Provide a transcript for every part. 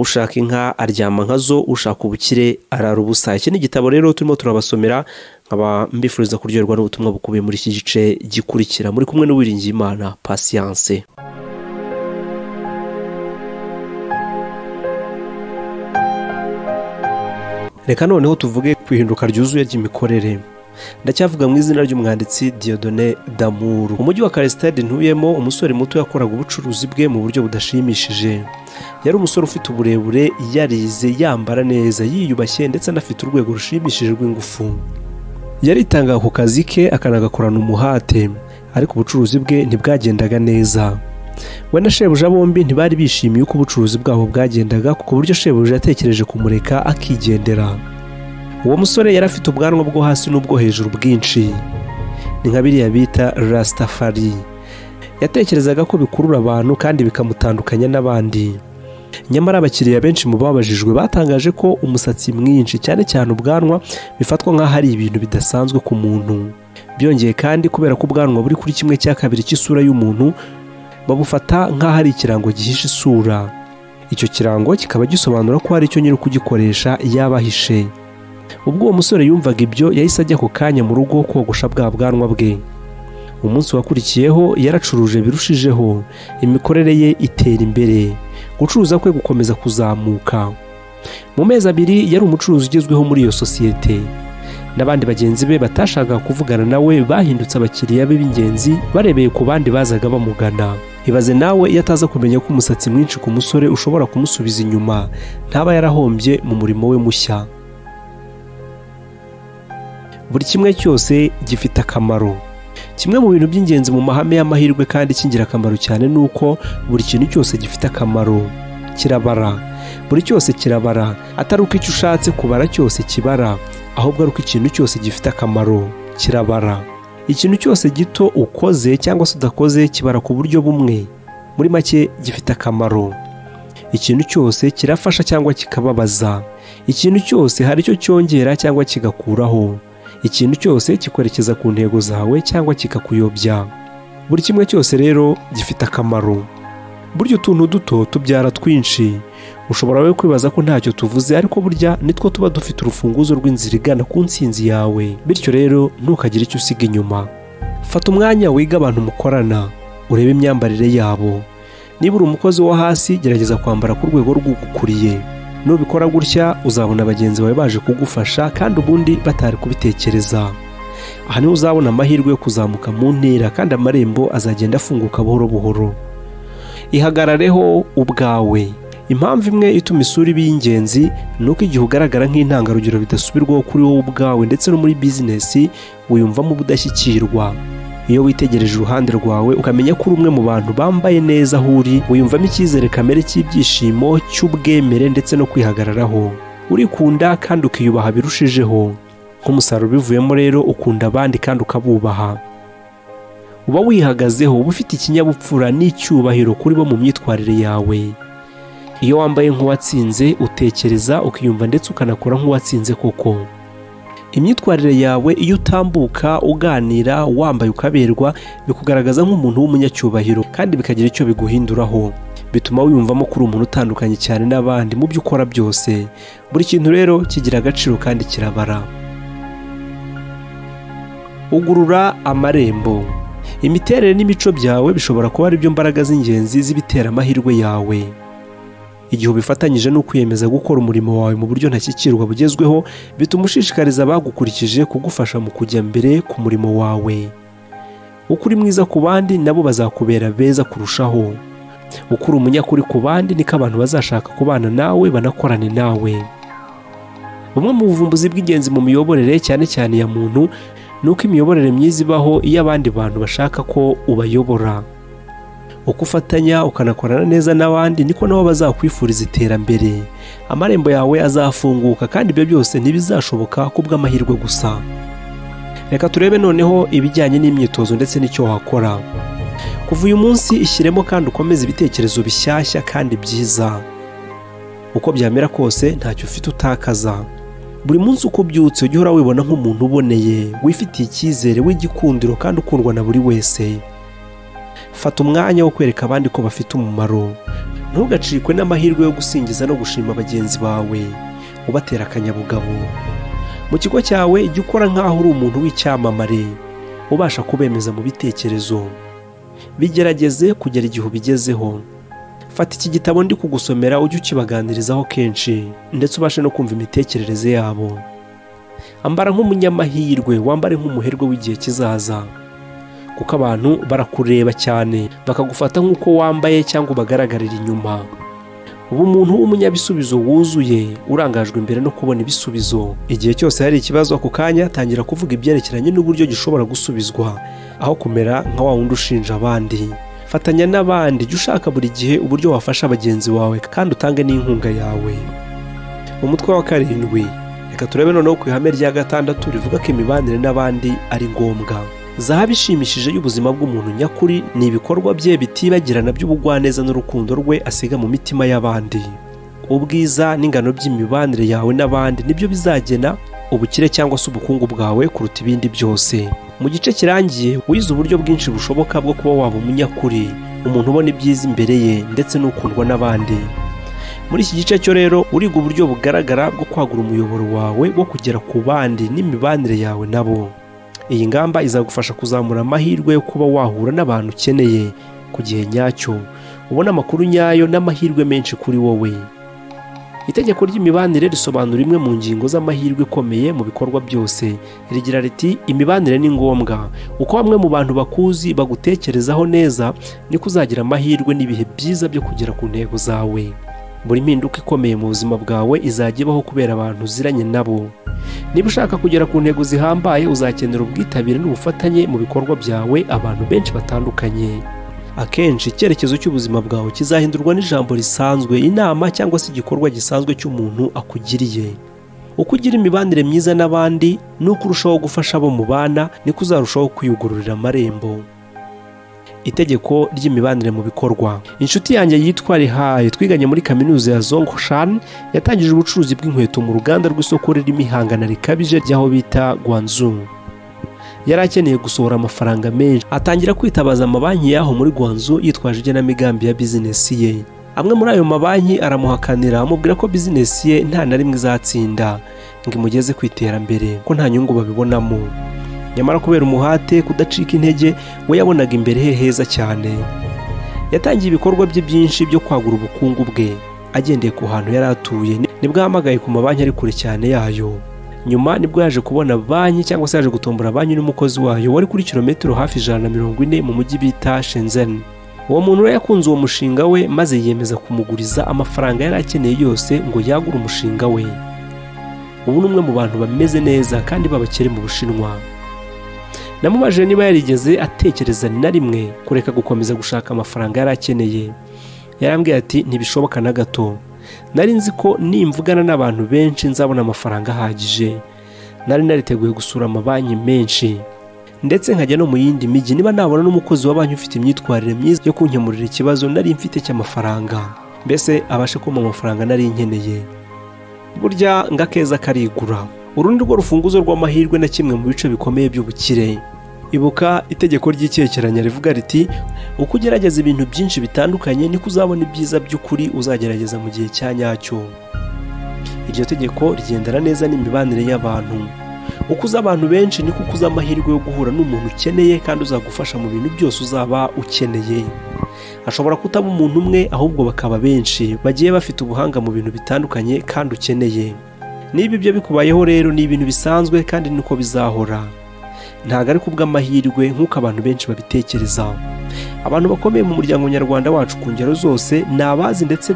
ushaka inka aryama nka zo ushaka ubukire arara ubusa iki ni igitabo rero turimo turabasomera nkaba mbifuriza kuryoherwa n'ubutumwa bukubiye muri iki gice gikurikira muri kumwe n'uwiringiyimana pasiyanse reka noneho tuvuge ku ihinduka ryuzuye ry'imikorere ndacyavuga mu izina ry'umwanditsi Dieudonné damuru umujyi wa karesitade ntuyemo umusore muto yakoraga ubucuruzi bwe mu buryo budashimishije yari umusore ufite uburebure yarize yambara neza yiyubashye ndetse anafite urwego rushimishije rw'ingufu yaritangaga ku kazi ke akanagakorana umuhate ariko ubucuruzi bwe ntibwagendaga neza we na shebuja bombi ntibari bishimiye uko ubucuruzi bwabo bwagendaga ku buryo shebuja yatekereje kumureka akigendera uwo musore yari afite ubwanwa bwo hasi n'ubwo hejuru bwinshi ni nka biriya bita rasitafari yatekerezaga ko bikurura abantu kandi bikamutandukanya n'abandi nyamara abakiriya benshi mu babajijwe batangaje ko umusatsi mwinshi cyane cyane ubwanwa bifatwa nk'aho ari ibintu bidasanzwe ku muntu byongeye kandi kubera ko ubwanwa buri kuri kimwe cya kabiri cy'isura y'umuntu babufata nk'aho ari ikirango gihishe isura icyo kirango kikaba gisobanura ko hari icyo nyiri ukugikoresha yaba ahishe ubwo uwo musore yumvaga ibyo yahise ajya ako kanya mu rugo kogosha bwa bwanwa bwe umunsi wakurikiyeho yaracuruje birushijeho imikorere ye itera imbere gucuruza kwe gukomeza kuzamuka mu mezi abiri yari umucuruzi ugezweho muri iyo sosiyete n'abandi bagenzi be batashakaga kuvugana nawe bahindutse abakiriya be b'ingenzi barebeye ku bandi bazaga bamugana ibaze nawe iyo ataza kumenya ko umusatsi mwinshi ku musore ushobora kumusubiza inyuma ntaba yarahombye mu murimo we mushya buri kimwe cyose gifite akamaro kimwe mu bintu by'ingenzi mu mahame y'amahirwe kandi cy'ingirakamaro cyane ni uko buri kintu cyose gifite akamaro kirabara buri cyose kirabara atari uko icyo ushatse kubara cyose kibara ahubwo ari uko ikintu cyose gifite akamaro kirabara ikintu cyose gito ukoze cyangwa se udakoze kibara ku buryo bumwe muri make gifite akamaro ikintu cyose kirafasha cyangwa kikababaza ikintu cyose hari icyo cyongera cyangwa kigakuraho ikintu cyose kikwerekeza ku ntego zawe cyangwa kikakuyobya buri kimwe cyose rero gifite akamaro burya utuntu duto tubyara twinshi ushobora we kwibaza ko ntacyo tuvuze ariko burya nitwo tuba dufite urufunguzo rw'inzira igana ku ntsinzi yawe bityo rero ntukagire icyo usiga inyuma fata umwanya wiga abantu mukorana urebe imyambarire yabo niba uri umukozi wo hasi gerageza kwambara ku rwego rw'ugukuriye nubikora gutya uzabona bagenzi bawe baje kugufasha kandi ubundi batari kubitekereza aha niho uzabona amahirwe yo kuzamuka mu ntera kandi amarembo azagenda afunguka buhoro buhoro ihagarareho ubwawe impamvu imwe ituma isura iba iy'ingenzi ni uko igihe ugaragara nk'intangarugero bidasubirwaho kuri wowe ubwawe ndetse no muri bizinesi wiyumvamo ubudashyikirwa iyo witegereje uruhande rwawe ukamenya ko uri umwe mu bantu bambaye neza aho uri wiyumvamo icyizere kamere cy'ibyishimo cy'ubwemere ndetse no kwihagararaho urikunda kandi ukiyubaha birushijeho nk'umusaruro ubivuyemo rero ukunda abandi kandi ukabubaha uba wihagazeho uba ufite ikinyabupfura n'icyubahiro kuri bo mu myitwarire yawe iyo wambaye nk'uwatsinze utekereza ukiyumva ndetse ukanakora nk'uwatsinze koko imyitwarire yawe iyo utambuka uganira wambaye ukaberwa bikugaragaza nk'umuntu w'umunyacyubahiro kandi bikagira icyo biguhinduraho bituma wiyumvamo ko uri umuntu utandukanye cyane n'abandi mu byo ukora byose buri kintu rero kigira agaciro kandi kirabara ugurura amarembo imiterere n'imico byawe bishobora kuba ari byo mbaraga z'ingenzi z'ibitera amahirwe yawe igihe ubifatanyije no kwiyemeza gukora umurimo wawe mu buryo ntashyikirwa bugezweho bituma ushishikariza abagukurikije kugufasha mu kujya mbere ku murimo wawe uko uri mwiza ku bandi nabo bazakubera beza kurushaho uko uri umunyakuri ku bandi niko abantu bazashaka kubana nawe banakorane nawe bumwe mu buvumbuzi bw'ingenzi mu miyoborere cyane cyane ya muntu ni uko imiyoborere myiza ibaho iyo abandi bantu bashaka ko ubayobora uko ufatanya ukanakorana neza n'abandi niko nabo bazakwifuriza iterambere amarembo yawe azafunguka kandi ibyo byose ntibizashoboka kubw'amahirwe gusa reka turebe noneho ibijyanye n'imyitozo ndetse n'icyo wakora kuva uyu munsi ishyiremo kandi ukomeze ibitekerezo bishyashya kandi byiza uko byamera kose ntacyo ufite utakaza buri munsi uko ubyutse ujya uhora wibona nk'umuntu uboneye wifitiye icyizere w'igikundiro kandi ukundwa na buri wese fata umwanya wo kwereka abandi ko bafite umumaro ntugacikwe n'amahirwe yo gusingiza no gushima bagenzi bawe ubatera akanyabugabo mu kigo cyawe jya ukora nk'aho uri umuntu w'icyamamare ubasha kubemeza mu bitekerezo bigerageze kugera igihe ubigezeho fata iki gitabo ndi kugusomera ujye ukibaganirizaho kenshi ndetse ubashe no kumva imitekerereze yabo ambara nk'umunyamahirwe wambare nk'umuherwe w'igihe kizaza kuko abantu barakureba cyane bakagufata nk'uko wambaye cyangwa ubagaragarira inyuma uba umuntu w'umunyabisubizo wuzuye urangajwe imbere no kubona ibisubizo igihe cyose hari ikibazo ako kanya tangira kuvuga ibyerekeranye n'uburyo gishobora gusubizwa aho kumera nka wa wundi ushinja abandi fatanya n'abandi jya ushaka buri gihe uburyo wafasha bagenzi bawe kandi utange n'inkunga yawe umutwe wa karindwi reka turebe noneho ku ihame rya gatandatu rivuga ko imibanire n'abandi ari ngombwa zahabu ishimishije y'ubuzima bw'umuntu nyakuri ni ibikorwa bye bitibagirana by'ubugwaneza n'urukundo rwe asiga mu mitima y'abandi ubwiza n'ingano by'imibanire yawe n'abandi nibyo bizagena ubukire cyangwa se ubukungu bwawe kuruta ibindi byose mu gice kirangiye wize uburyo bwinshi bushoboka bwo kuba waba umunyakuri umuntu ubona ibyiza imbere ye ndetse n'ukundwa n'abandi muri iki gice cyo rero uriga uburyo bugaragara bwo kwagura umuyoboro wawe wo kugera ku bandi n'imibanire yawe nabo iyi ngamba izagufasha kuzamura amahirwe yo kuba wahura n'abantu ukeneye ku gihe nyacyo ubona amakuru nyayo n'amahirwe menshi kuri wowe itegeko ry'imibanire risobanura imwe mu ngingo z'amahirwe ikomeye mu bikorwa byose rigira riti imibanire ni ngombwa uko bamwe mu bantu bakuzi bagutekerezaho neza niko uzagira amahirwe n'ibihe byiza byo kugera ku ntego zawe buri mpinduka ikomeye mu buzima bwawe izajya ibaho kubera abantu uziranye nabo niba ushaka kugera ku ntego zihambaye uzakenera ubwitabire n'ubufatanye mu bikorwa byawe abantu benshi batandukanye akenshi icyerekezo cy'ubuzima bwawe kizahindurwa n'ijambo risanzwe inama cyangwa se igikorwa gisanzwe cy'umuntu akugiriye uko ugira imibanire myiza n'abandi nuko urushaho gufasha abo mubana niko uzarushaho kwiyugururira amarembo itegeko ry'imibanire mu bikorwa inshuti yanjye yitwa rihaye twiganye muri kaminuza ya zongshan yatangije ubucuruzi bw'inkweto mu ruganda rw'isoko ririmo ihangana rikabije ry'aho bita gwanzungu yari akeneye gusohora amafaranga menshi atangira kwitabaza amabanki y'aho muri gwanzu yitwaje igenamigambi ya bizinesi ye amwe muri ayo mabanki aramuhakanira amubwira ko bizinesi ye nta na rimwe izatsinda ngo imugeze ku iterambere ko nta nyungu babibonamo nyamara kubera umuhate kudacika intege we yabonaga imbere he heza cyane yatangiye ibikorwa bye byinshi byo kwagura ubukungu bwe agendeye ku hantu yari atuye nibwo ahamagaye ku mabanki ari kure cyane yayo nyuma nibwo yaje kubona banki cyangwa se yaje gutombora banki n'umukozi wayo wari kuri kilometero hafi ijana na mirongo ine mu mujyi bita shenzeni uwo muntu we yakunze uwo mushinga we maze yiyemeza kumuguriza amafaranga yari akeneye yose ngo yagure umushinga we ubu ni umwe mu bantu bameze neza kandi b'abakire mu bushinwa namubajije niba yarigeze atekereza ni na rimwe kureka gukomeza gushaka amafaranga yari akeneye yarambwiye ati ntibishoboka na gato nari nzi ko nimvugana n'abantu benshi nzabona amafaranga ahagije nari nariteguye gusura amabanki menshi ndetse nkajya no mu yindi mijyi niba nabona n'umukozi wa banki ufite imyitwarire myiza yo kunkemurira ikibazo nari mfite cy'amafaranga mbese abashe kumpa amafaranga nari nkeneye burya ngo akeza karigura urundi rwo rufunguzo rw'amahirwe na kimwe mu bice bikomeye by'ubukire ibuka itegeko ry'icyekeranya rivuga riti uko ugerageza ibintu byinshi bitandukanye niko uzabona ibyiza by'ukuri uzagerageza mu gihe cya nyacyo iryo tegeko rigendana neza n'imibanire y'abantu uko uzi abantu benshi niko uza amahirwe yo guhura n'umuntu ukeneye kandi uzagufasha mu bintu byose uzaba ukeneye ashobora kutaba umuntu umwe ahubwo bakaba benshi bagiye bafite ubuhanga mu bintu bitandukanye kandi ukeneye niba ibyo bikubayeho rero ni ibintu bisanzwe kandi niko bizahora ntabwo ari kubw'amahirwe nk'uko abantu benshi babitekereza abantu bakomeye mu muryango nyarwanda wacu ku ngero zose ni abazi ndetse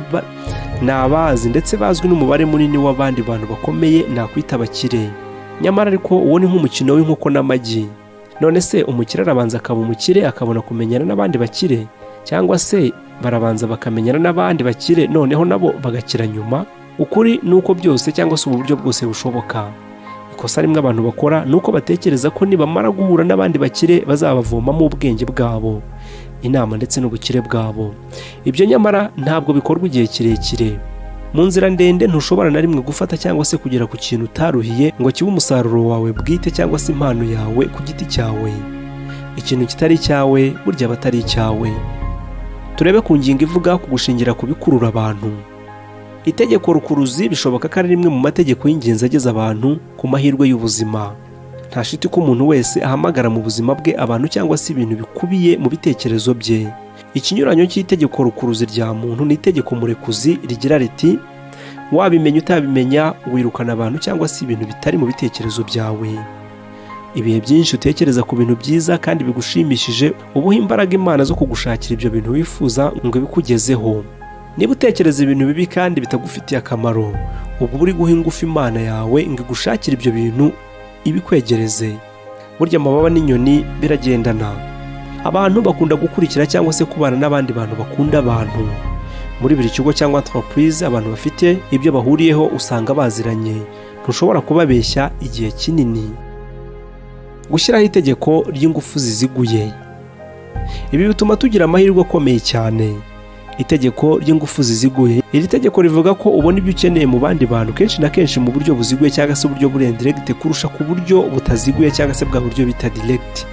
ni abazi ndetse bazwi n'umubare munini w'abandi bantu bakomeye nakwita abakire nyamara ariko uwo ni nk'umukino w'inkoko n'amagi none se umukire arabanza akaba umukire akabona kumenyana n'abandi bakire cyangwa se barabanza bakamenyana n'abandi bakire noneho nabo bagakira nyuma ukuri ni uko byose cyangwa se ubu buryo bwose bushoboka ikosa rimwe abantu bakora ni uko batekereza ko nibamara guhura n'abandi bakire bazabavomamo ubwenge bwabo inama ndetse n'ubukire bwabo ibyo nyamara ntabwo bikorwa igihe kirekire mu nzira ndende ntushobora na rimwe gufata cyangwa se kugera ku kintu utaruhiye ngo kibe umusaruro wawe bwite cyangwa se impano yawe ku giti cyawe ikintu kitari icyawe burya aba atari icyawe turebe ku ngingo ivuga ku gushingira ku bikurura abantu itegeko rukuruzi bishoboka ko ari rimwe mu mategeko y'ingenzi ageza abantu ku mahirwe y'ubuzima nta shiti ko umuntu wese ahamagara mu buzima bwe abantu cyangwa se ibintu bikubiye mu bitekerezo bye ikinyuranyo cy'itegeko rukuruzi rya muntu ni itegeko murekuzi rigira riti wabimenya utabimenya wirukana abantu cyangwa se ibintu bitari mu bitekerezo byawe ibihe byinshi utekereza ku bintu byiza kandi bigushimishije ubuha imbaraga imana zo kugushakira ibyo bintu wifuza ngo ibikugezeho niba utekereza ibintu bibi kandi bitagufitiye akamaro ubwo uba uri guha ingufu imana yawe ngo igushakire ibyo bintu ibikwegereze burya amababa n'inyoni biragendana abantu bakunda gukurikira cyangwa se kubana n'abandi bantu bakunda abantu muri buri kigo cyangwa enterprise abantu bafite ibyo bahuriyeho usanga baziranye ntushobora kubabeshya igihe kinini gushyiraho itegeko ry'ingufu ziziguye ibi bituma tugira amahirwe akomeye cyane itegeko ry'ingufu ziziguye iri tegeko rivuga ko ubona ibyo ukeneye mu bandi bantu kenshi na kenshi mu buryo buziguye cyangwa se uburyo buri indiregiti kurusha ku buryo butaziguye cyangwa se bwa buryo bita diregiti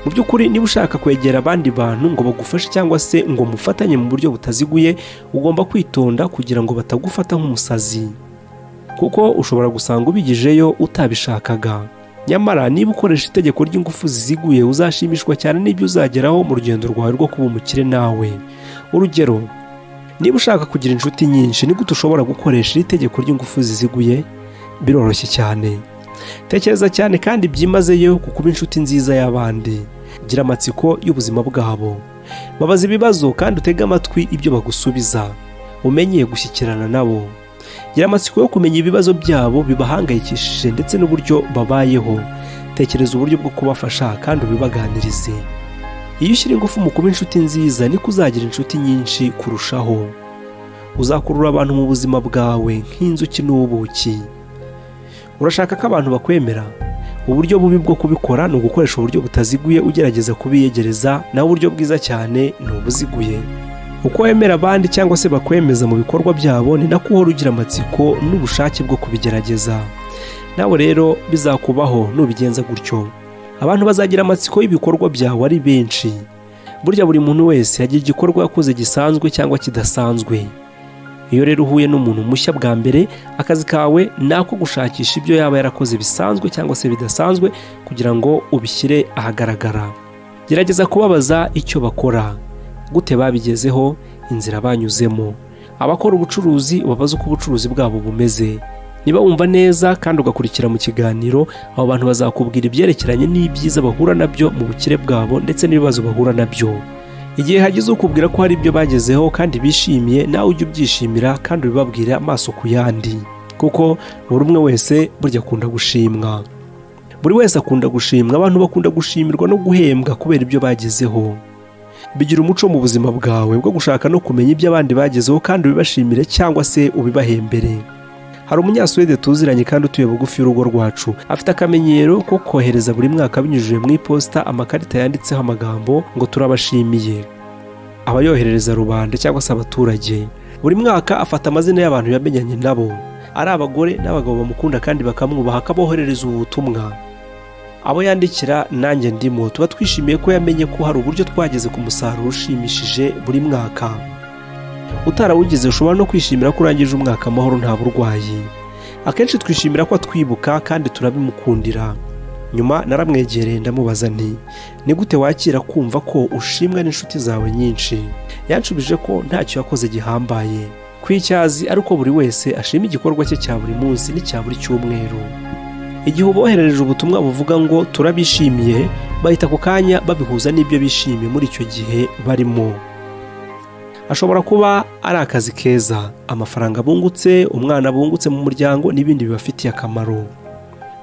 mu by'ukuri niba ushaka kwegera abandi bantu ngo bagufashe cyangwa se ngo mufatanye mu buryo butaziguye ugomba kwitonda kugira ngo batagufata nk'umusazi kuko ushobora gusanga ubigejeyo utabishakaga nyamara niba ukoresha itegeko ry'ingufu ziziguye uzashimishwa cyane n'ibyo uzageraho mu rugendo rwawe rwo kuba umukire nawe urugero niba ushaka kugira inshuti nyinshi ni gute ushobora gukoresha iri tegeko ry'ingufu ziziguye biroroshye cyane tekereza cyane kandi byimazeyo ku kuba inshuti nziza y'abandi gira amatsiko y'ubuzima bwabo babaza ibibazo kandi utege amatwi ibyo bagusubiza umenye gushyikirana nabo gira amatsiko yo kumenya ibibazo byabo bibahangayikishije ndetse n'uburyo babayeho tekereza uburyo bwo kubafasha kandi ubibaganirize iyo ushyira ingufu mu kuba inshuti nziza niko uzagira inshuti nyinshi kurushaho uzakurura abantu mu buzima bwawe nk'inzuki n'ubuki urashaka ko abantu bakwemera uburyo bubi bwo kubikora ni ugukoresha uburyo butaziguye ugerageza kubiyegereza naho uburyo bwiza cyane ni ubuziguye uko wemera abandi cyangwa se bakwemeza mu bikorwa byabo ni nako uhora ugira amatsiko n'ubushake bwo kubigerageza nawe rero bizakubaho nubigenza gutyo abantu bazagira amatsiko y'ibikorwa byawe ari benshi burya buri muntu wese yagira igikorwa yakoze gisanzwe cyangwa kidasanzwe iyo rero uhuye n'umuntu mushya bwa mbere akazi kawe ni ako gushakisha ibyo yaba yarakoze bisanzwe cyangwa se bidasanzwe kugira ngo ubishyire ahagaragara gerageza kubabaza icyo bakora gute babigezeho inzira banyuzemo abakora ubucuruzi babaze uko ubucuruzi bwabo bumeze niba wumva neza kandi ugakurikira mu kiganiro abo bantu bazakubwira ibyerekeranye n'ibyiza bahura nabyo mu bukire bwabo ndetse n'ibibazo bahura nabyo igihe hagize ukubwira ko hari ibyo bagezeho kandi bishimiye nawe ujye ubyishimira kandi ubibabwira amaso ku yandi kuko buri umwe wese burya akunda gushimwa buri wese akunda gushimwa abantu bakunda gushimirwa no guhembwa kubera ibyo bagezeho bigira umuco mu buzima bwawe bwo gushaka no kumenya ibyo abandi bagezeho kandi ubibashimire cyangwa se ubibahembere hari umunyasuwede tuziranye kandi utuye bugufi y'urugo rwacu afite akamenyero ko kohereza buri mwaka binyujije mu iposita amakarita yanditseho amagambo ngo turabashimiye abayoherereza rubanda cyangwa se abaturage buri mwaka afata amazina y'abantu yamenyanye nabo ari abagore n'abagabo bamukunda kandi bakamwubaha akaboherereza ubu butumwa abo yandikira nanjye ndimo tuba twishimiye ko yamenye ko hari uburyo twageze ku musaruro ushimishije buri mwaka utarawugize ushobora no kwishimira ko urangije umwaka amahoro nta burwayi akenshi twishimira ko atwibuka kandi turabimukundira nyuma naramwegereye ndamubaza nti ni gute wakira kumva ko ushimwa n'inshuti zawe nyinshi yanshubije ko ntacyo yakoze gihambaye ko icyo azi ari uko buri wese ashima igikorwa cye cya buri munsi n'icya buri cyumweru igihe uboherereje ubutumwa buvuga ngo turabishimiye bahita ako kanya babihuza n'ibyo bishimiye muri icyo gihe barimo ashobora kuba ari akazi keza amafaranga abungutse umwana abungutse mu muryango n'ibindi bibafitiye akamaro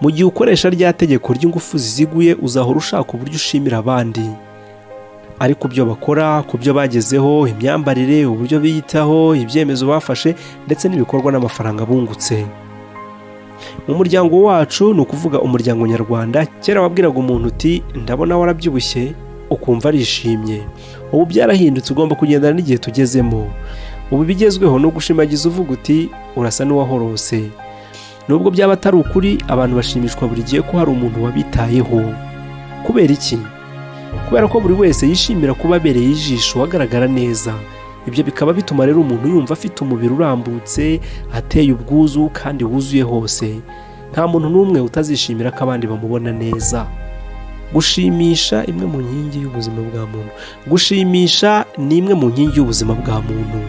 mu gihe ukoresha rya tegeko ry'ingufu ziziguye uzahora ushaka uburyo ushimira abandi ariko byo bakora ku byo bagezeho imyambarire uburyo biyitaho ibyemezo bafashe ndetse n'ibikorwa n'amafaranga abungutse mu muryango wacu ni ukuvuga umuryango nyarwanda kera wabwiraga umuntu uti ndabona warabyibushye ukumva arishimye ubu byarahindutse ugomba kugendana n'igihe tugezemo ubu ibigezweho ni ugushimagiza uvuga uti urasa n'uwahorose nubwo byaba atari ukuri abantu bashimishwa buri gihe ko hari umuntu wabitayeho kubera iki kubera ko buri wese yishimira kuba abereye ijisho hagaragara neza ibyo bikaba bituma rero umuntu yumva afite umubiri urambutse ateye ubwuzu kandi wuzuye hose nta muntu n'umwe utazishimira ko abandi bamubona neza gushimisha imwe mu nkingi y'ubuzima bwa muntu gushimisha ni imwe mu nkingi y'ubuzima bwa muntu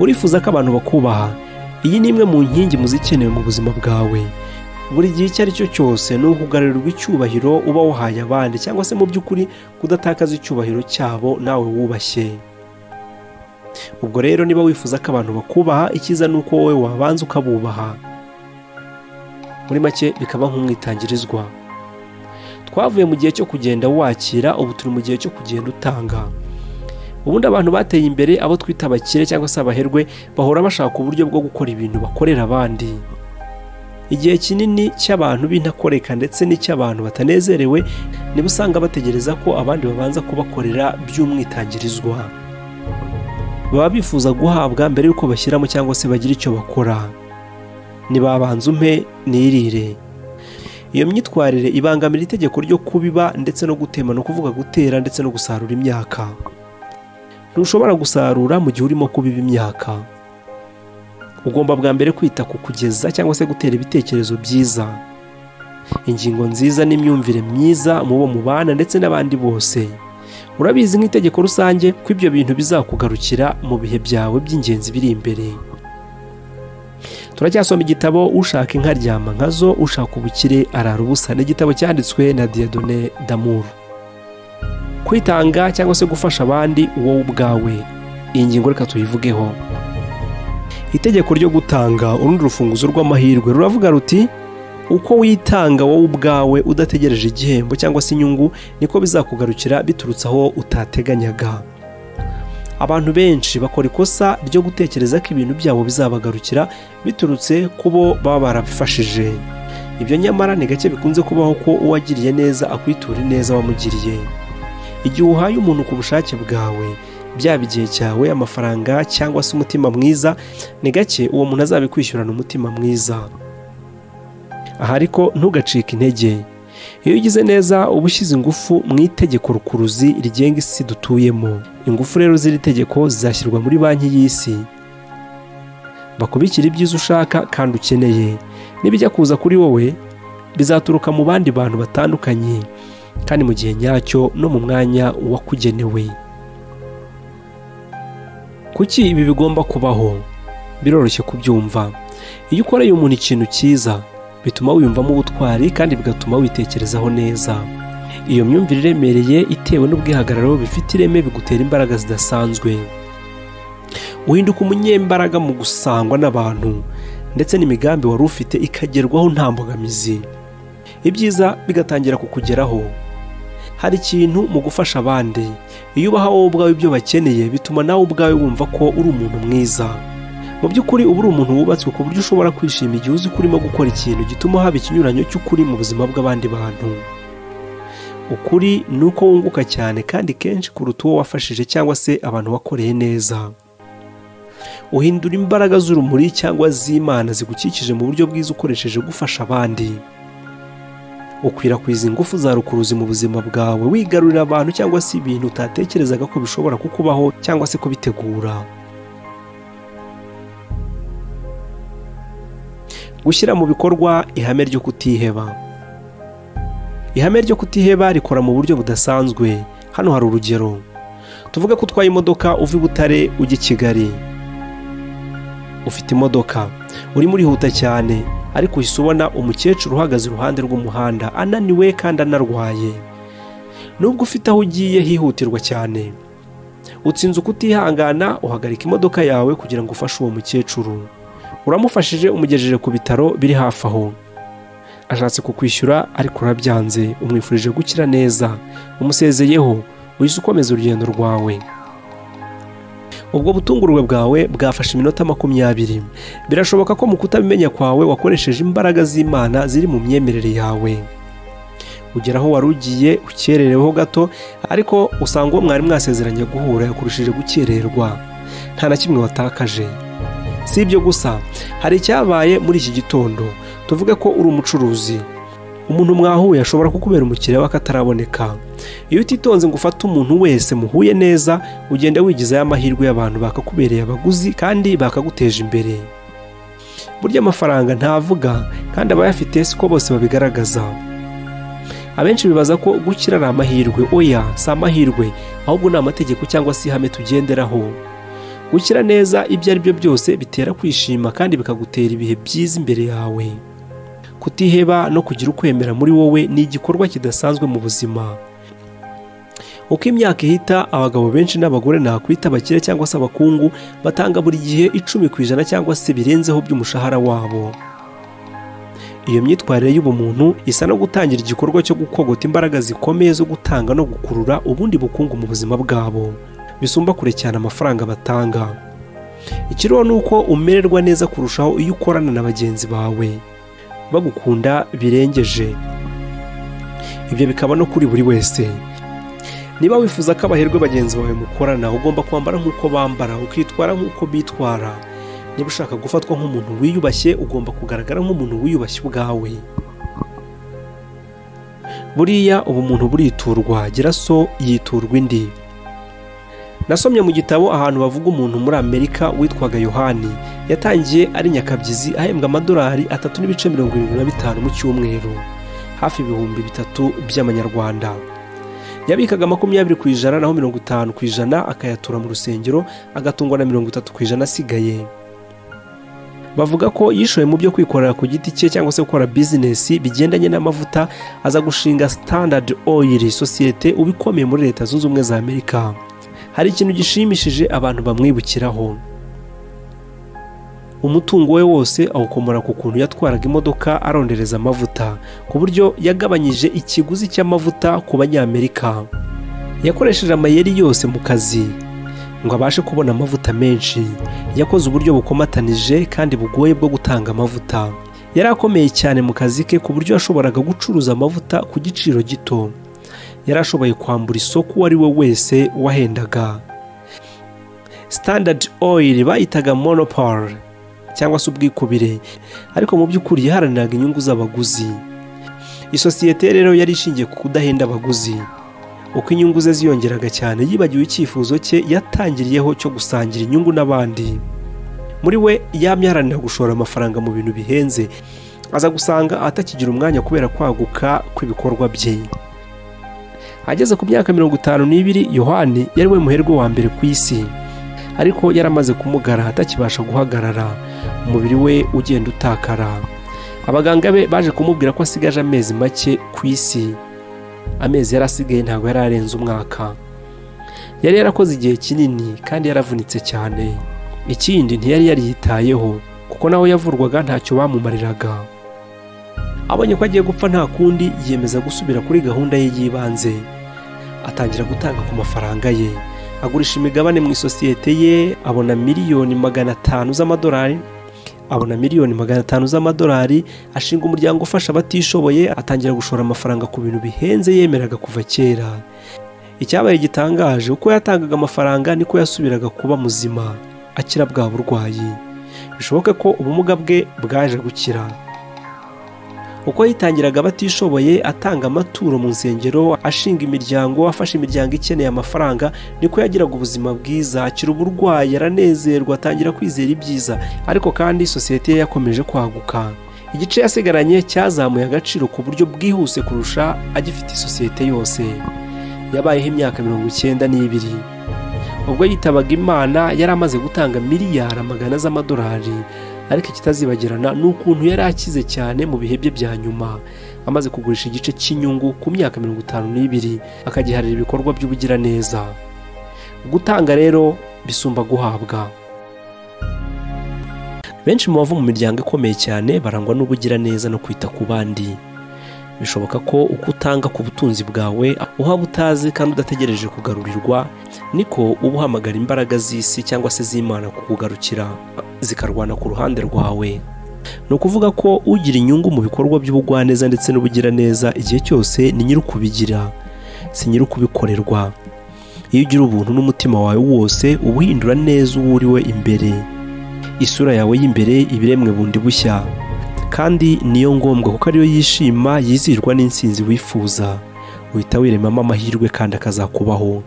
urifuza ko abantu bakubaha iyi ni imwe mu nkingi mu zikenewe mu buzima bwawe buri gihe icyo ari cyo cyose ni ukugarurirwa icyubahiro uba wahaye abandi cyangwa se mu by'ukuri kudatakaza icyubahiro cyabo nawe wubashye ubwo rero niba wifuza ko abantu bakubaha icyiza ni uko wowe wabanza ukabubaha muri make bikaba nk'umwitangirizwa twavuye mu gihe cyo kugenda wakira ubu turi mu gihe cyo kugenda utanga ubundi abantu bateye imbere abo twita abakire cyangwa se abaherwe bahora bashaka uburyo bwo gukora ibintu bakorera abandi igihe kinini cy'abantu b'intakoreka ndetse n'icy'abantu batanezerewe niba usanga bategereza ko abandi babanza kubakorera by'umwitangirizwa baba bifuza guhabwa mbere y'uko bashyiramo cyangwa se bagira icyo bakora ntibabanze umpe nirire iyo myitwarire ibangamira itegeko ryo kubiba ndetse no gutema no kuvuga gutera ndetse no gusarura imyaka ntushobora gusarura mu gihe urimo kubiba imyaka ugomba bwa mbere kwita ku kugeza cyangwa se gutera ibitekerezo byiza ingingo nziza n'imyumvire myiza mu bo mubana ndetse n'abandi bose urabizi nk'itegeko rusange ko ibyo bintu bizakugarukira mu bihe byawe by'ingenzi biri imbere turacyasoma igitabo ushaka inka aryama nkazo ushaka ubukire arara ubusa ni igitabo cyanditswe na diyadone damuru kwitanga cyangwa se gufasha abandi wowe ubwawe iyi ngingo reka tuyivugeho itegeko ryo gutanga urundi rufunguzo rw'amahirwe ruravuga ruti uko witanga wowe ubwawe udategereje igihembo cyangwa se inyungu niko bizakugarukira biturutse aho utateganyaga abantu benshi bakora ikosa ryo gutekereza ko ibintu byabo bizabagarukira biturutse ku bo baba barabifashije ibyo nyamara ni gake bikunze kubaho ko uwagiriye neza akwitura ineza wamugiriye igihe uhaye umuntu ku bushake bwawe byaba igihe cyawe amafaranga cyangwa se umutima mwiza ni gake uwo muntu azabikwishyurana umutima mwiza aha ariko ntugacike intege iyo ugize neza uba ushyize ingufu mu itegeko rukuruzi rigenga isi dutuyemo ingufu rero z'iri tegeko zizashyirwa muri banki y'isi bakubikira ibyiza ushaka kandi ukeneye n'ibijya kuza kuri wowe bizaturuka mu bandi bantu batandukanye kandi mu gihe nyacyo no mu mwanya wakugenewe kuki ibi bigomba kubaho biroroshye kubyumva iyo ukoreye umuntu ikintu cyiza bituma wiyumvamo ubutwari kandi bigatuma witekerezaho neza iyo myumvire iremereye itewe n'ubwihagararo bifite ireme bigutera imbaraga zidasanzwe uhinduka umunyembaraga mu gusangwa n'abantu ndetse n'imigambi wari ufite ikagerwaho nta mbogamizi ibyiza bigatangira kukugeraho hari ikintu mu gufasha abandi iyo ubaha wowe ubwawe ibyo bakeneye bituma nawe ubwawe wumva ko uri umuntu mwiza mu by'ukuri uba uri umuntu wubatswe ku buryo ushobora kwishima igihe uzi ko urimo gukora ikintu gituma haba ikinyuranyo cy'ukuri mu buzima bw'abandi bantu ukuri ni uko wunguka cyane kandi kenshi kuruta uwo wafashije cyangwa se abantu wakoreye neza uhindura imbaraga z'urumuri cyangwa z'imana zigukikije mu buryo bwiza ukoresheje gufasha abandi ukwirakwiza ingufu za rukuruzi mu buzima bwawe wigarurira abantu cyangwa se ibintu utatekerezaga ko bishobora kukubaho cyangwa se kubitegura gushyira mu bikorwa ihame ryo kutiheba ihame ryo kutiheba rikora mu buryo budasanzwe hano hari urugero tuvuge ko utwaye imodoka uva i butare ujya i kigali ufite imodoka urimo urihuta cyane ariko uhise ubona umukecuru uhagaze iruhande rw'umuhanda ananiwe kandi anarwaye nubwo ufite aho ugiye hihutirwa cyane utsinze ukutihangana uhagarika imodoka yawe kugira ngo ufashe uwo mukecuru uramufashije umugejeje ku bitaro biri hafi aho ashatse kukwishyura ariko urabyanze umwifurije gukira neza umusezeyeho uhise ukomeza urugendo rwawe ubwo butungurwe bwawe bwafashe iminota makumyabiri birashoboka ko mu kutabimenya kwawe wakoresheje imbaraga z'imana ziri mu myemerere yawe ugera aho wari ugiye ukerereweho gato ariko usanga uwo mwari mwasezeranye guhura yakoresheje gukererwa nta na kimwe watakaje si ibyo gusa hari icyabaye muri iki gitondo tuvuge ko uri umucuruzi umuntu mwahuye ashobora kukubera umukiriya we akataraboneka iyo utitonze ngo ufate umuntu wese muhuye neza ugenda wigizaho amahirwe y'abantu bakakubereye abaguzi kandi bakaguteje imbere burya amafaranga ntavuga kandi abayafite siko bose babigaragaza abenshi bibaza ko gukira ari amahirwe oya si amahirwe ahubwo ni amategeko cyangwa se ihame tugenderaho gukira neza ibyo ari byo byose bitera kwishima kandi bikagutera ibihe byiza imbere yawe kutiheba no kugira ukwemera muri wowe ni igikorwa kidasanzwe mu buzima uko imyaka ihita abagabo benshi n'abagore nakwita abakire cyangwa se abakungu batanga buri gihe icumi ku ijana cyangwa se birenzeho by'umushahara wabo iyo myitwarire y'ubumuntu isa no gutangira igikorwa cyo gukogota imbaraga zikomeye zo gutanga no gukurura ubundi bukungu mu buzima bwabo bisumba kure cyane amafaranga batanga ikiriho ni uko umererwa neza kurushaho iyo ukorana na bagenzi bawe bagukunda birengeje ibyo bikaba no kuri buri wese niba wifuza ko abaherwe bagenzi bawe mukorana ugomba kwambara nk'uko bambara ukitwara nk'uko bitwara niba ushaka gufatwa nk'umuntu wiyubashye ugomba kugaragara nk'umuntu wiyubashye ubwawe buriya ubumuntu buriturwa gira so yiturwa indi nasomye mu gitabo ahantu bavuga umuntu muri amerika witwaga yohani yatangiye ari nyakabyizi ahembwa amadolari atatu n'ibice mirongo irindwi na bitanu mu cyumweru hafi ibihumbi bitatu by'amanyarwanda yabikaga makumyabiri ku ijana naho mirongo itanu ku ijana akayatura mu rusengero agatungwa na mirongo itatu ku ijana asigaye bavuga ko yishoye mu byo kwikorera ku giti cye cyangwa se gukora bizinesi bigendanye n'amavuta aza gushinga standard oil sosiyete uba ikomeye muri leta zunze ubumwe za amerika hari ikintu gishimishije abantu bamwibukiraho umutungo we wose awukomora ku kuntu yatwaraga imodoka arondereza amavuta ku buryo yagabanyije ikiguzi cy'amavuta ku banyamerika yakoresheje amayeri yose mu kazi ngo abashe kubona amavuta menshi yakoze uburyo bukomatanije kandi bugoye bwo gutanga amavuta yari akomeye cyane mu kazi ke ku buryo yashoboraga gucuruza amavuta ku giciro gito yari ashoboye kwambura isoko uwo ari we wese wahendaga standard oil bayitaga monopole cyangwa se ubwikubire ariko mu by'ukuri yaharaniraga inyungu z'abaguzi isosiyete rero yari ishingiye ku kudahenda abaguzi uko inyungu ze ziyongeraga cyane yibagiwe icyifuzo cye yatangiriyeho cyo gusangira inyungu n'abandi muri we yamye aharanira gushora amafaranga mu bintu bihenze aza gusanga atakigira umwanya kubera kwaguka kw'ibikorwa bye ageze ku myaka mirongo itanu n'ibiri yohani yari we muherwe wa mbere ku isi ariko yaramaze kumugara atakibasha guhagarara umubiri we ugenda utakara abaganga be baje kumubwira ko asigaje amezi make ku isi amezi yari asigaye ntabwo yari arenze umwaka yari yarakoze igihe kinini kandi yaravunitse cyane ikindi ntiyari yariyitayeho kuko nawe yavurwaga ntacyo bamumariraga abonye ko agiye gupfa nta kundi yiyemeza gusubira kuri gahunda ye y'ibanze atangira gutanga ku mafaranga ye agurisha imigabane mu isosiyete ye abona miliyoni magana atanu z'amadolari abona miliyoni magana atanu z'amadolari ashinga umuryango ufasha abatishoboye atangira gushora amafaranga ku bintu bihenze yemeraga kuva kera icyabaye gitangaje uko yatangaga amafaranga niko yasubiraga kuba muzima akira bwa burwayi bishoboke ko ubumuga bwe bwaje gukira uko yitangiraga abatishoboye atanga amaturo mu nsengero ashinga imiryango afasha imiryango ikeneye amafaranga niko yagiraga ubuzima bwiza akira uburwayi aranezerwa atangira kwizera ibyiza ariko kandi sosiyete ye yakomeje kwaguka igice yasigaranye cyazamuye agaciro ku buryo bwihuse kurusha agifite isosiyete yose yabayeho imyaka mirongo icyenda n'ibiri ubwo yitabaga imana yari amaze gutanga miliyari amagana z'amadolari ariko ikitazibagirana ni ukuntu yari akize cyane mu bihe bye bya nyuma amaze kugurisha igice cy'inyungu ku myaka mirongo itanu n'ibiri akagiharira ibikorwa by'ubugiraneza gutanga rero bisumba guhabwa benshi mu bava mu miryango ikomeye cyane barangwa n'ubugiraneza no kwita ku bandi bishoboka ko uko utanga ku butunzi bwawe uhaba utazi kandi udategereje kugarurirwa niko uba uhamagara imbaraga z'isi cyangwa se z'imana kukugarukira zikarwana ku ruhande rwawe ni ukuvuga ko ugira inyungu mu bikorwa by'ubugwaneza ndetse n'ubugiraneza igihe cyose ni nyiri ukubigira si nyiri ukubikorerwa iyo ugira ubuntu n'umutima wawe wose uba uhindura neza uwo uri we imbere isura yawe y'imbere ibiremwe bundi bushya kandi niyo ngombwa kuko ariyo yishima yizihirwa n'insinzi wifuza uhita wiremamo amahirwe kandi akazakubaho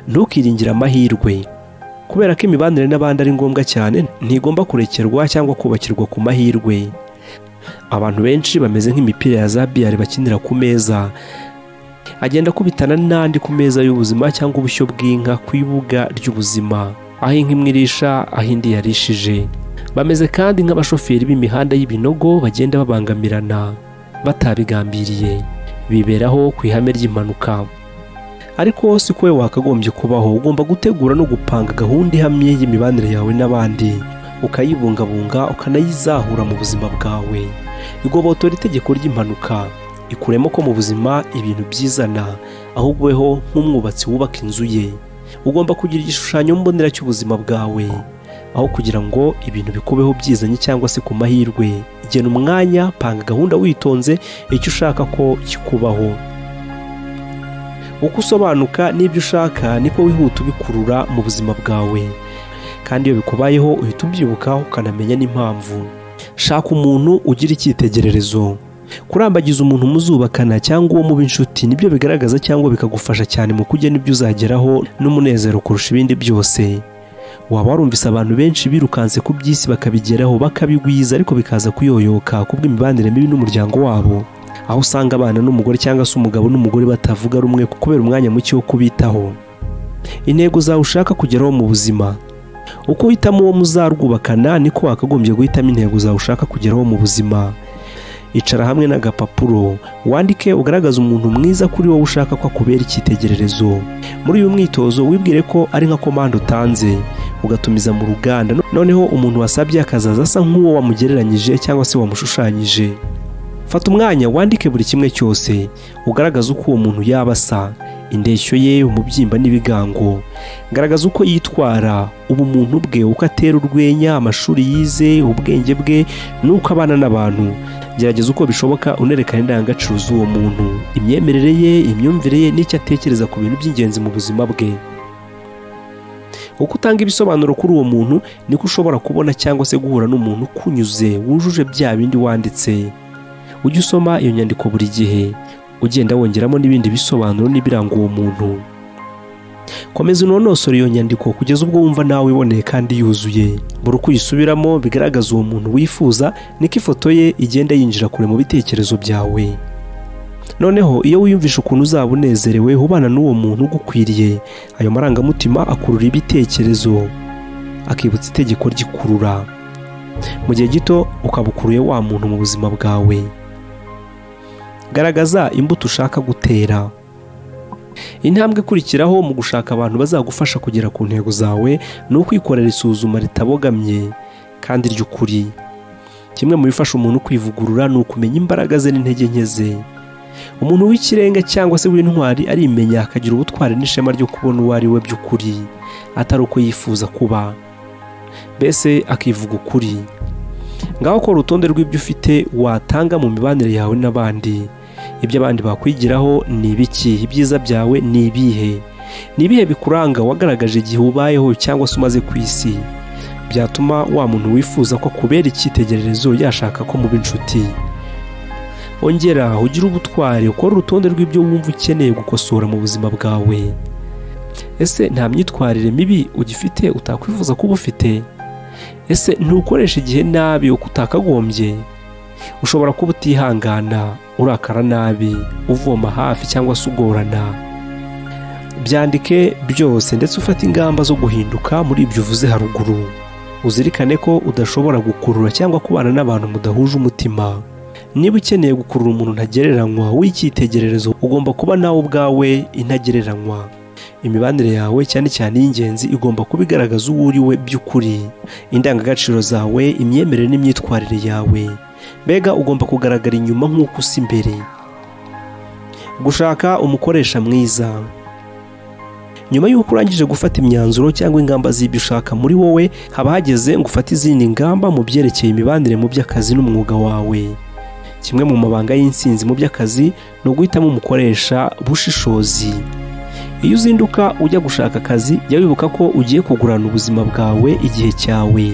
ntukiringire amahirwe kubera ko imibanire n'abandi ari ngombwa cyane ntigomba kurekerwa cyangwa kubakirwa ku mahirwe abantu benshi bameze nk'imipira ya za biyari bakinira ku meza agenda akubitana n'andi ku meza y'ubuzima cyangwa ubushyo bw'inka ku ibuga ry'ubuzima aho inka imwe irisha aho indi yarishije bameze kandi nk'abashoferi b'imihanda y'ibinogo bagenda babangamirana batabigambiriye biberaho ku ihame ry'impanuka ariko si ko wowe wakagombye kubaho ugomba gutegura no gupanga gahunda ihamye y'imibanire yawe n'abandi ukayibungabunga ukanayizahura mu buzima bwawe igobotora itegeko ry'impanuka ikuremo ko mu buzima ibintu byizana ahubwo weho nk'umwubatsi wubaka inzu ye ugomba kugira igishushanyo mbonera cy'ubuzima bwawe aho kugira ngo ibintu bikubeho byizanye cyangwa se ku mahirwe gena umwanya panga gahunda witonze icyo ushaka ko kikubaho uko usobanuka n'ibyo ushaka niko wihuta ubikurura mu buzima bwawe kandi iyo bikubayeho uhita ubyibuka ukanamenya n'impamvu shaka umuntu ugira icyitegererezo kurambagiza umuntu muzubakana cyangwa uwo muba inshuti nibyo bigaragaza cyangwa bikagufasha cyane mu kujya n'ibyo uzageraho n'umunezero kurusha ibindi byose waba warumvise abantu benshi birukanse ku by'isi bakabigeraho bakabigwiza ariko bikaza kuyoyoka kubw'imibanire mibi n'umuryango wabo aho usanga abana n'umugore cyangwa se umugabo n'umugore batavuga rumwe kubera umwanya muke wo kubitaho intego zawe ushaka kugeraho mu buzima uko uhitamo uwo muzarwubakana niko wakagombye guhitamo intego zawe ushaka kugeraho mu buzima icara hamwe n'agapapuro wandike ugaragaze umuntu mwiza kuri wowe ushaka ko akubera icyitegererezo muri uyu mwitozo wibwire ko ari nka komande utanze ugatumiza mu ruganda noneho umuntu wasabye akazaza asa nk'uwo wamugereranyije cyangwa se wamushushanyije fata umwanya wandike buri kimwe cyose ugaragaza uko uwo muntu yaba asa indeshyo ye umubyimba n'ibigango garagaza uko yitwara ubumuntu bwe uko atera urwenya amashuri yize ubwenge bwe n'uko abana n'abantu gerageza uko bishoboka unerekana indangagaciro z'uwo muntu imyemerere ye imyumvire ye n'icyo atekereza ku bintu by'ingenzi mu buzima bwe uko utanga ibisobanuro kuri uwo muntu niko ushobora kubona cyangwa se guhura n'umuntu ukunyuze wujuje bya bindi wanditse ujye usoma iyo nyandiko buri gihe ugenda wongeramo n'ibindi bisobanuro n'ibiranga uwo muntu komeza unonosore iyo nyandiko kugeza ubwo wumva nawe iboneye kandi yuzuye buri uko uyisubiramo bigaragaza uwo muntu wifuza niko ifoto ye igenda yinjira kure mu bitekerezo byawe noneho iyo wiyumvisha ukuntu uzaba unezerewe ubana n'uwo muntu ugukwiriye ayo marangamutima akurura ibitekerezo akibutsa itegeko ry'ikurura mu gihe gito ukaba ukuruye wa muntu mu buzima bwawe garagaza imbuto ushaka gutera intambwe ikurikiraho mu gushaka abantu bazagufasha kugera ku ntego zawe ni ukwikorera isuzuma ritabogamye kandi ry'ukuri kimwe mu bifasha umuntu kwivugurura ni ukumenya imbaraga ze n'intege nke ze umuntu w'ikirenga cyangwa se w'intwari arimenya akagira ubutwari n'ishema ryo kubona uwo ari we by'ukuri atari uko yifuza kuba mbese akivuga ukuri ngaho ukora urutonde rw'ibyo ufite watanga mu mibanire yawe n'abandi ibyo abandi bakwigiraho ni ibiki ibyiza byawe ni ibihe ni ibihe bikuranga wagaragaje igihe ubayeho cyangwa se umaze ku isi byatuma wa muntu wifuza ko akubera icyitegererezo yashaka ko muba inshuti ongera ugire ubutwari ukore urutonde rw'ibyo wumva ukeneye gukosora mu buzima bwawe ese nta myitwarire mibi ugifite utakwifuza kuba ufite ese ntukoreshe igihe nabi uko utakagombye ushobora kuba utihangana urakara nabi uvoma hafi cyangwa se ugorana byandike byose ndetse ufate ingamba zo guhinduka muri ibyo uvuze haruguru uzirikane ko udashobora gukurura cyangwa kubana n'abantu mudahuje umutima niba ukeneye gukurura umuntu ntagereranywa w'icyitegererezo ugomba kuba nawe ubwawe intagereranywa imibanire yawe cyane cyane y'ingenzi igomba kuba igaragaza uwo uri we by'ukuri indangagaciro zawe imyemerere n'imyitwarire yawe mbega ugomba kugaragara inyuma nk'uko usa imbere gushaka umukoresha mwiza nyuma y'uko urangije gufata imyanzuro cyangwa ingamba z'ibyo ushaka muri wowe haba hageze ngo ufate izindi ngamba mu byerekeye imibanire mu by'akazi n'umwuga wawe kimwe mu mabanga y'insinzi mu by'akazi ni uguhitamo umukoresha bushishozi iyo uzinduka ujya gushaka akazi jya wibuka ko ugiye kugurana ubuzima bwawe igihe cyawe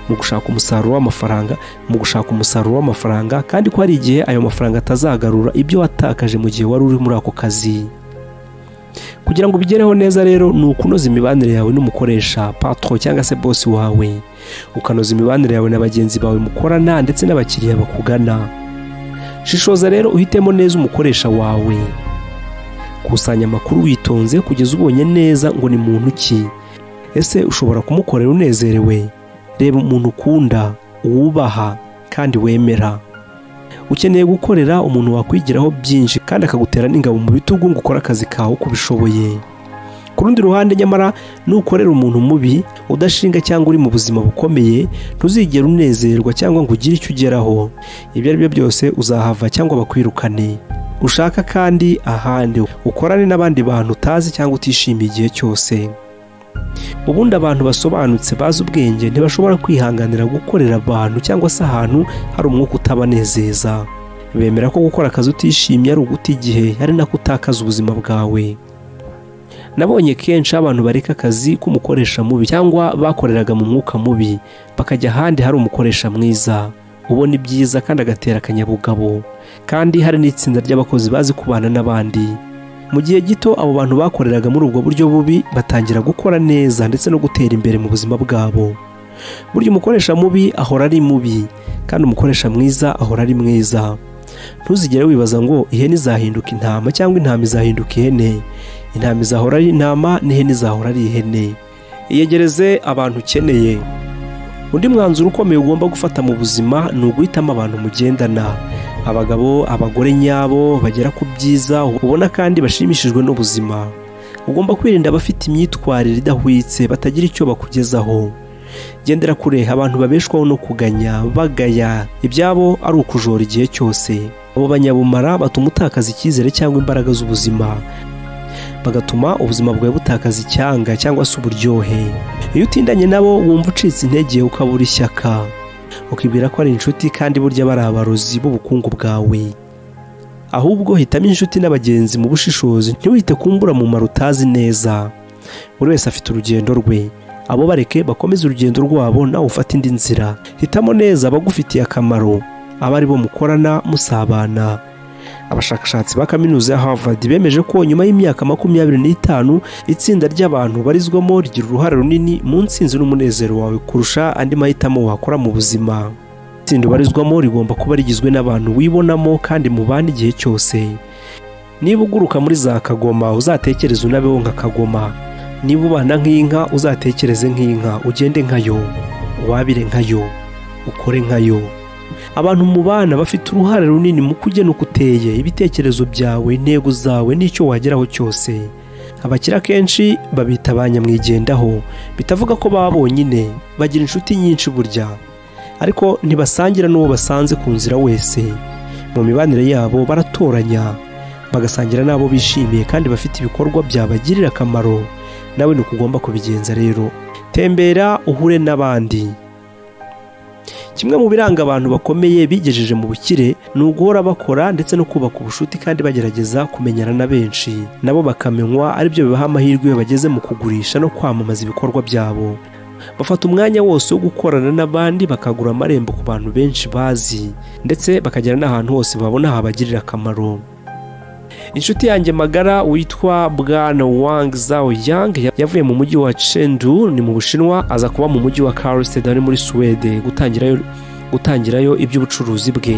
mu gushaka umusaruro w'amafaranga mu gushaka umusaruro w'amafaranga kandi ko hari igihe ayo mafaranga atazagarura ibyo watakaje mu gihe wari uri muri ako kazi kugira ngo ubigereho neza rero ni ukunoza imibanire yawe n'umukoresha patro cyangwa se bosi wawe ukanoza imibanire yawe na bagenzi bawe mukorana ndetse n'abakiriya bakugana shishoza rero uhitemo neza umukoresha wawe kusanya amakuru witonze kugeza ubonye neza ngo ni muntu ki ese ushobora kumukorera unezerewe reba umuntu ukunda wubaha kandi wemera ukeneye gukorera umuntu wakwigiraho byinshi kandi akagutera n'ingabo mu bitugu ngo ukore akazi kawe uko ubishoboye ku rundi ruhande nyamara nukorera umuntu mubi udashinga cyangwa uri mu buzima bukomeye ntuzigere unezerwa cyangwa ngo ugire icyo ugeraho ibyo ari byo byose uzahava cyangwa bakwirukane ushaka kandi ahandi ukorane n'abandi bantu utazi cyangwa utishimiye igihe cyose ubundi abantu basobanutse bazi ubwenge ntibashobora kwihanganira gukorera abantu cyangwa se ahantu hari umwuka utabanezeza bemera ko gukora akazi utishimye ari uguta igihe ari nako utakaza ubuzima bwawe nabonye kenshi abantu bareka akazi k'umukoresha mubi cyangwa bakoreraga mu mwuka mubi bakajya ahandi hari umukoresha mwiza ubona ibyiza kandi agatera akanyabugabo kandi hari n'itsinda ry'abakozi bazi kubana n'abandi mu gihe gito abo bantu bakoreraga muri ubwo buryo bubi batangira gukora neza ndetse no gutera imbere mu buzima bwabo burya umukoresha mubi ahora ari mubi kandi umukoresha mwiza ahora ari mwiza ntuzigere wibaza ngo ihene izahinduka intama cyangwa intama izahinduka ihene intama izahora ari intama n'ihene izahora ari ihene iyegereze abantu ukeneye undi mwanzuro ukomeye ugomba gufata mu buzima ni uguhitamo abantu mugendana abagabo abagore nyabo bagera ku byiza ubona kandi bashimishijwe n'ubuzima ugomba kwirinda abafite imyitwarire idahwitse batagira icyo bakugezaho gendera kure abantu babeshwaho no kuganya bagaya ibyabo ari ukujora igihe cyose abo banyabumara batuma utakaza icyizere cyangwa imbaraga z'ubuzima bagatuma ubuzima bwawe butakaza icyanga cyangwa se uburyohe iyo utindanye nabo wumva ucitse intege ukabura ishyaka ukibwira ko ari inshuti kandi burya bari abarozi b'ubukungu bwawe ahubwo hitamo inshuti n'abagenzi mu bushishozi ntiwite kumbura mu mumaro utazi neza buri wese afite urugendo rwe abo bareke bakomeze urugendo rwabo nawe ufate indi nzira hitamo neza abagufitiye akamaro abari bo mukorana musabana abashakashatsi ba kaminuza ya Harvard bemeje ko nyuma y'imyaka makumyabiri n'itanu itsinda ry'abantu barizwamo rigira uruhare runini mu nsinzi n'umunezero wawe kurusha andi mahitamo wakora mu buzima itsinda ubarizwamo rigomba kuba rigizwe n'abantu wibonamo kandi mubana igihe cyose niba uguruka muri za kagoma uzatekereze unabeho nka kagoma niba ubana nk'inka uzatekereze nk'inka ugende nkayo wabire nkayo ukore nkayo abantu mu bana bafite uruhare runini mu kugena uko uteye ibitekerezo byawe intego zawe n'icyo wageraho cyose abakira kenshi babita ba nyamwigendaho bitavuga ko baba bonyine bagira inshuti nyinshi burya ariko ntibasangira n'uwo basanze ku nzira wese mu mibanire yabo baratoranya bagasangira n'abo bishimiye kandi bafite ibikorwa byabagirira akamaro nawe ni ugomba kubigenza rero tembera uhure n'abandi kimwe mu biranga abantu bakomeye bigejeje mu bukire ni uguhora bakora ndetse no kubaka ubushuti kandi bagerageza kumenyana na benshi nabo bakamenywa aribyo bibaha amahirwe iyo bageze mu kugurisha no kwamamaza ibikorwa byabo bafata umwanya wose wo gukorana n'abandi bakagura amarembo ku bantu benshi bazi ndetse bakagera n'ahantu hose babona habagirira akamaro inshuti yanjye magara witwa bwana wang zao yang yavuye mu mujyi wa Chengdu ni mu bushinwa aza kuba mu mujyi wa Karlstad ari muri Suwede gutangirayo gutangirayo iby'ubucuruzi bwe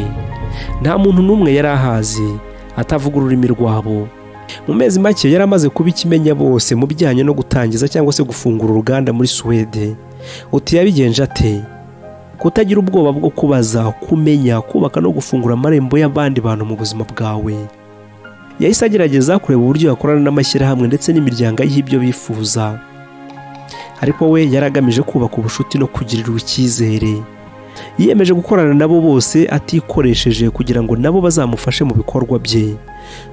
nta muntu n'umwe yari ahazi atavuga ururimi rwabo mu mezi make yari amaze kuba ikimenya bose mu bijyanye no gutangiza cyangwa se gufungura uruganda muri Suwede uti yabigenje ate kutagira ubwoba bwo kubaza kumenya kubaka no gufungura amarembo y'abandi bantu mu buzima bwawe yahise agerageza kureba uburyo yakorana n'amashyirahamwe ndetse n'imiryango y'ibyo bifuza ariko we yari agamije kubaka ubushuti no kugirirwa icyizere yiyemeje gukorana nabo bose atikoresheje kugira ngo nabo bazamufashe mu bikorwa bye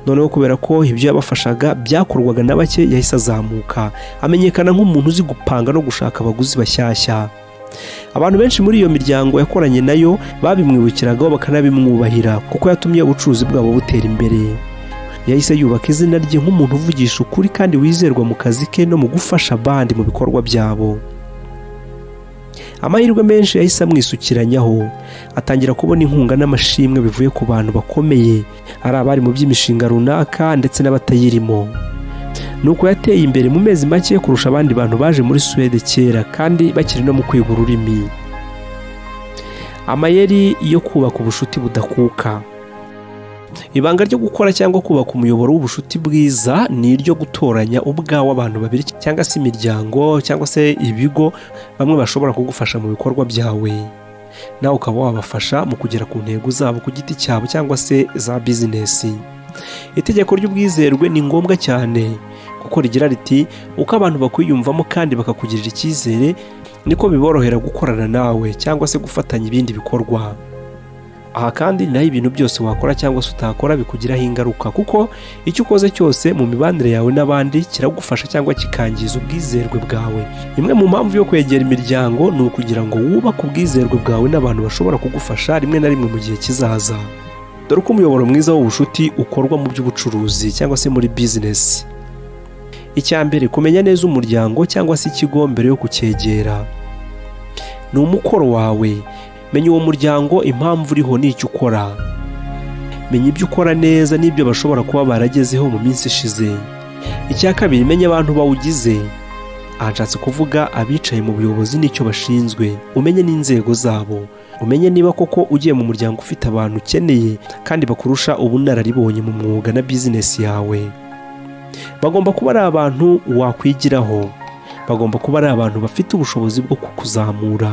noneho kubera ko ibyo yabafashaga byakorwaga na bake yahise azamuka amenyekana nk'umuntu uzi gupanga no gushaka abaguzi bashyashya abantu benshi muri iyo miryango yakoranye nayo babimwibukiragaho bakanabimwubahira kuko yatumye ubucuruzi bwabo butera imbere yahise yubaka izina rye nk'umuntu uvugisha ukuri kandi wizerwa mu kazi ke no mu gufasha abandi mu bikorwa byabo amahirwe menshi yahise amwisukiranyaho atangira kubona inkunga n'amashimwe bivuye ku bantu bakomeye ari abari mu by'imishinga runaka ndetse n'abatayirimo nuko yateye imbere mu mezi make kurusha abandi bantu baje muri suwede kera kandi bakiri no mu kwiga ururimi amayeri yo kubaka ubushuti budakuka ibanga ryo gukora cyangwa kubaka umuyoboro w'ubushuti bwiza ni iryo gutoranya ubwawe abantu babiri cyangwa se imiryango cyangwa se ibigo bamwe bashobora kugufasha mu bikorwa byawe nawe ukaba wabafasha mu kugera ku ntego zabo ku giti cyabo cyangwa se za bizinesi itegeko ry'ubwizerwe ni ngombwa cyane kuko rigira riti uko abantu bakwiyumvamo kandi bakakugirira icyizere niko biborohera gukorana nawe cyangwa se gufatanya ibindi bikorwa aha kandi naho ibintu byose wakora cyangwa se utakora bikugiraho ingaruka kuko icyo ukoze cyose mu mibanire yawe n'abandi kiragufasha cyangwa kikangiza ubwizerwe bwawe imwe mu mpamvu yo kwegera imiryango ni ukugira ngo wubake ubwizerwe bwawe n'abantu bashobora kugufasha rimwe na rimwe mu gihe kizaza dore uko umuyoboro mwiza w'ubushuti ukorwa mu by'ubucuruzi cyangwa se muri bizinesi icya mbere kumenya neza umuryango cyangwa se ikigo mbere yo kucyegera ni umukoro wawe menya uwo muryango impamvu uriho n'icyo ukora menya ibyo ukora neza n'ibyo bashobora kuba baragezeho mu minsi ishize icya kabiri menya abantu bawugize aha nshatse kuvuga abicaye mu buyobozi n'icyo bashinzwe umenye n'inzego zabo umenye niba koko ugiye mu muryango ufite abantu ukeneye kandi bakurusha ubunararibonye mu mwuga na bizinesi yawe bagomba kuba ari abantu wakwigiraho bagomba kuba ari abantu bafite ubushobozi bwo kukuzamura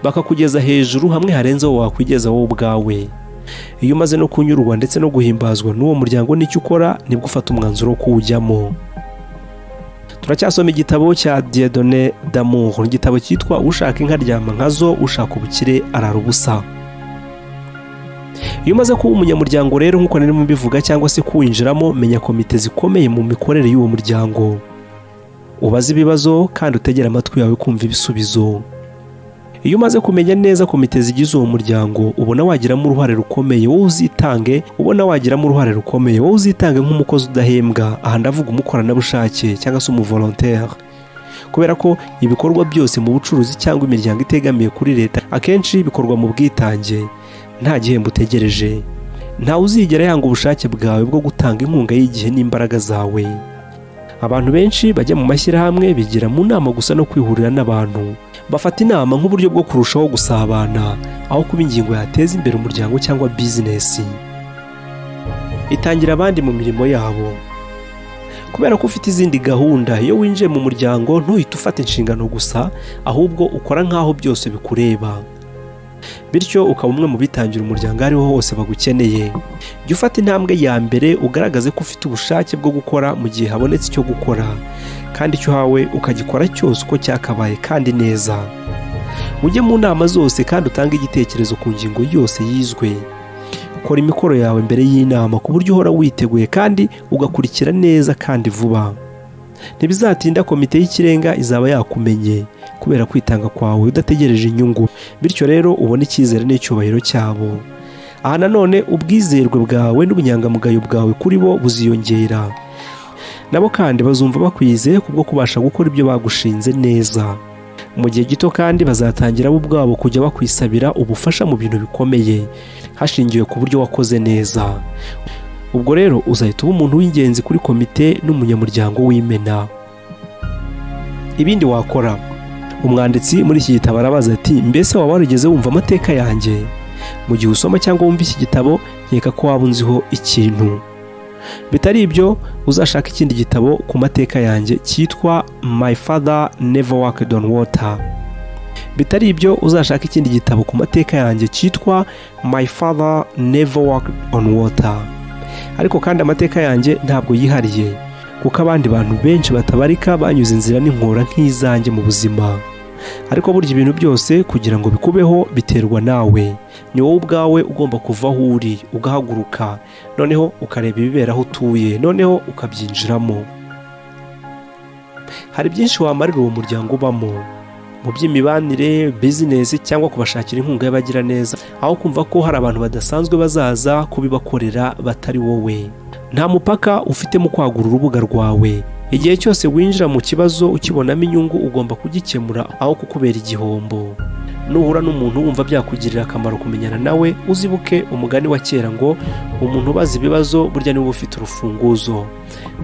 bakakugeza hejuru hamwe harenze wowe wakwigeza wowe ubwawe iyo umaze no kunyurwa ndetse no guhimbazwa n'uwo muryango n'icyo ukora nibwo ufata umwanzuro wo kuwujyamo turacyasoma igitabo cya diedone damuho igitabo cyitwa ushaka inka aryama nkazo ushaka ubukire arara ubusa iyo umaze kuba umunyamuryango rero nk'uko narimo mbivuga cyangwa se kuwinjiramo menya komite zikomeye mu mikorere y'uwo muryango ubaze ibibazo kandi utegera amatwi yawe kumva ibisubizo iyo umaze kumenya neza komite zigize uwo muryango ubona wagiramo uruhare rukomeye wowe uzitange ubona wagiramo uruhare rukomeye wowe uzitange nk'umukozi udahembwa aha ndavuga umukoranabushake cyangwa se umuvolontere kubera ko ibikorwa byose mu bucuruzi cyangwa imiryango itegamiye kuri leta akenshi bikorwa mu bwitange nta gihembo utegereje ntawe uzigera yanga ubushake bwawe bwo gutanga inkunga y'igihe n'imbaraga zawe abantu benshi bajya mu mashyirahamwe bigira mu nama gusa no kwihurira n'abantu bafata inama nk'uburyo bwo kurushaho gusabana aho kuba ingingo yateza imbere umuryango cyangwa bizinesi itangira abandi mu mirimo yabo kubera ko ufite izindi gahunda iyo winjiye mu muryango ntuhite ufata inshingano gusa ahubwo ukora nk'aho byose bikureba bityo ukaba umwe mu bitangira umuryango aho ariho hose bagukeneye jya ufata intambwe ya mbere ugaragaze ko ufite ubushake bwo gukora mu gihe habonetse icyo gukora kandi icyo uhawe ukagikora cyose uko cyakabaye kandi neza ujye mu nama zose kandi utange igitekerezo ku ngingo yose yizwe kora imikoro yawe mbere y'inama ku buryo uhora witeguye kandi ugakurikira neza kandi vuba ntibizatinda komite y'ikirenga izaba yakumenye kubera kwitanga kwawe udategereje inyungu bityo rero ubone icyizere n'icyubahiro cyabo aha nanone ubwizerwe bwawe n'ubunyangamugayo bwawe kuri bo buziyongera nabo kandi bazumva bakwizeye kubwo kubasha gukora ibyo bagushinze neza mu gihe gito kandi bazatangira bo ubwabo kujya bakwisabira ubufasha mu bintu bikomeye hashingiwe ku buryo wakoze neza ubwo rero uzahita uba umuntu w'ingenzi kuri komite n'umunyamuryango w'imena ibindi wakora umwanditsi muri iki gitabo arabaza ati mbese waba warigeze wumva amateka yanjye mu gihe usoma cyangwa wumva iki gitabo nkeka ko waba unziho ikintu bitari ibyo uzashaka ikindi gitabo ku mateka yanjye cyitwa my father never worked on water bitari ibyo uzashaka ikindi gitabo ku mateka yanjye cyitwa my father never worked on water ariko kandi amateka yanjye ntabwo yihariye kuko abandi bantu benshi batabarika banyuze inzira n'inkora nk'izanjye mu buzima ariko burya ibintu byose kugira ngo bikubeho biterwa nawe ni wowe ubwawe ugomba kuva aho uri ugahaguruka noneho ukareba ibibera aho utuye noneho ukabyinjiramo hari byinshi wamarira uwo muryango ubamo mu by'imibanire bizinesi cyangwa kubashakira inkunga y'abagiraneza aho kumva ko hari abantu badasanzwe bazaza kubibakorera batari wowe nta mupaka ufite mu kwagura urubuga rwawe igihe cyose winjira mu kibazo ukibonamo inyungu ugomba kugikemura aho kukubera igihombo nuhura n'umuntu wumva byakugirira akamaro kumenyana nawe uzibuke umugani wa kera ngo umuntu ubaza ibibazo burya niwe ufite urufunguzo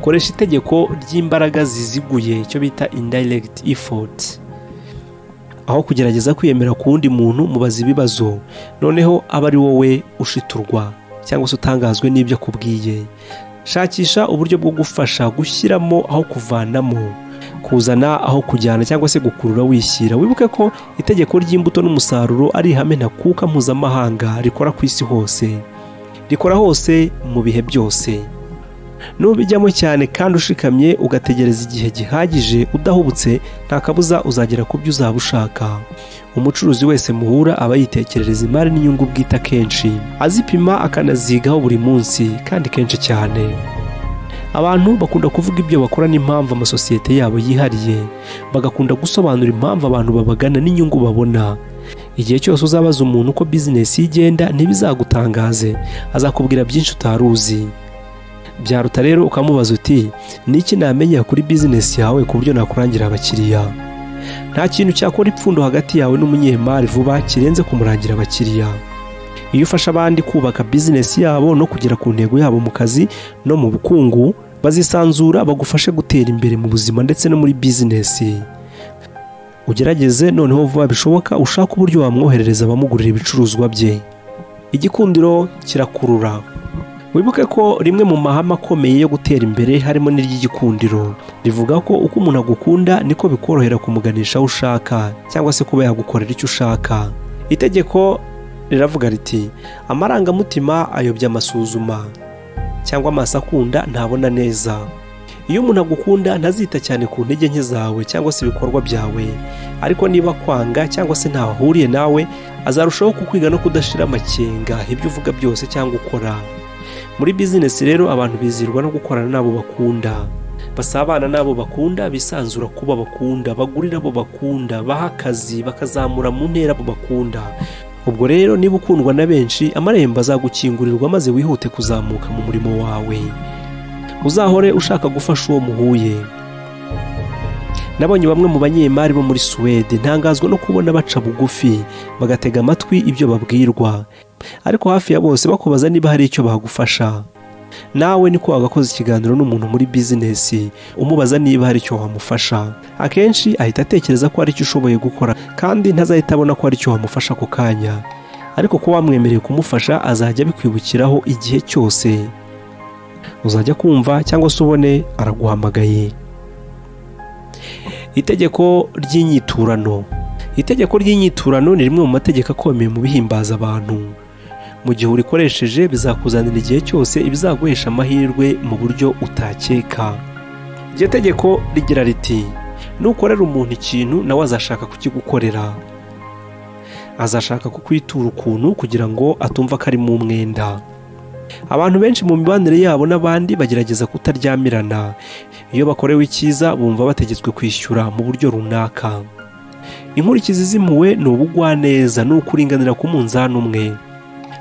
koresha itegeko ry'imbaraga ziziguye icyo bita indirect effort aho kugerageza kwiyemera ku wundi muntu mubaza ibibazo noneho aba ari wowe ushiturwa cyangwa se utangazwe n'ibyo akubwiye shakisha uburyo bwo gufasha gushyiramo aho kuvanamo kuzana aho kujyana cyangwa se gukurura wishyira wibuke ko itegeko ry'imbuto n'umusaruro ari ihame ntakuka mpuzamahanga rikora ku isi hose rikora hose mu bihe byose nubijyamo cyane kandi ushikamye ugategereza igihe gihagije udahubutse nta kabuza uzagera ku byo uzaba ushaka umucuruzi wese muhura aba yitekerereza imari n'inyungu bwite akenshi azipima akanazigaho buri munsi kandi kenshi cyane abantu bakunda kuvuga ibyo bakora n'impamvu amasosiyete yabo yihariye bagakunda gusobanura impamvu abantu babagana n'inyungu babona igihe cyose uzabaza umuntu uko bizinesi ye igenda ntibizagutangaze azakubwira byinshi utari uzi byaruta rero ukamubaza uti niki namenya kuri bizinesi yawe ku buryo nakurangira abakiriya nta kintu cyakora ipfundo hagati yawe n'umunyemari vuba kirenze kumurangira abakiriya iyo ufasha abandi kubaka bizinesi yabo no kugera ku ntego yabo mu kazi no mu bukungu bazisanzura bagufashe gutera imbere mu buzima ndetse no muri bizinesi ugerageze noneho vuba bishoboka ushake uburyo wamwoherereza abamugurira ibicuruzwa bye igikundiro kirakurura wibuke ko rimwe mu mahame akomeye yo gutera imbere harimo n'iry'igikundiro rivuga ko uko umuntu agukunda niko bikorohera kumuganisha aho ushaka cyangwa se kuba yagukorera icyo ushaka itegeko riravuga riti amarangamutima ayobya amasuzuma cyangwa amaso akunda ntabona neza iyo umuntu agukunda ntazita cyane ku ntege nke zawe cyangwa se ibikorwa byawe ariko niba kwanga cyangwa se ntaho ahuriye nawe azarushaho kukwiga no kudashira amakenga ibyo uvuga byose cyangwa ukora muri bizinesi rero abantu bizirwa no gukorana n'abo bakunda basabana n'abo bakunda bisanzura kuba bakunda bagurira abo bakunda baha akazi bakazamura mu ntera abo bakunda ubwo rero niba ukundwa na benshi amarembo azagukingurirwa maze wihute kuzamuka mu murimo wawe uzahore ushaka gufasha uwo muhuye nabonye bamwe mu banyemari bo muri suwede ntangazwa no kubona baca bugufi bagatega amatwi ibyo babwirwa ariko hafi ya bose bakubaza niba hari icyo bagufasha nawe niko wagakoze ikiganiro n'umuntu muri bizinesi umubaza niba hari icyo wamufasha akenshi ahita atekereza ko hari icyo ushoboye gukora kandi ntazahita abona ko hari icyo wamufasha ako kanya ariko ko wamwemereye kumufasha azajya abikwibukiraho igihe cyose uzajya kumva cyangwa se ubone araguhamagaye itegeko ry'inyiturano itegeko ry'inyiturano ni rimwe mu mategeko akomeye mu bihimbaza abantu mu gihe urikoresheje bizakuzanira igihe cyose ibizaguhesha amahirwe mu buryo utakeka iryo tegeko rigira riti nukorera umuntu ikintu nawe azashaka kukigukorera azashaka kukwitura ukuntu kugira ngo atumva ko ari mu mwenda abantu benshi mu mibanire yabo n'abandi bagerageza kutaryamirana iyo bakorewe icyiza bumva bategetswe kwishyura mu buryo runaka inkurikizi zimuwe ni ubugwaneza ni ukuringanira ku munzani umwe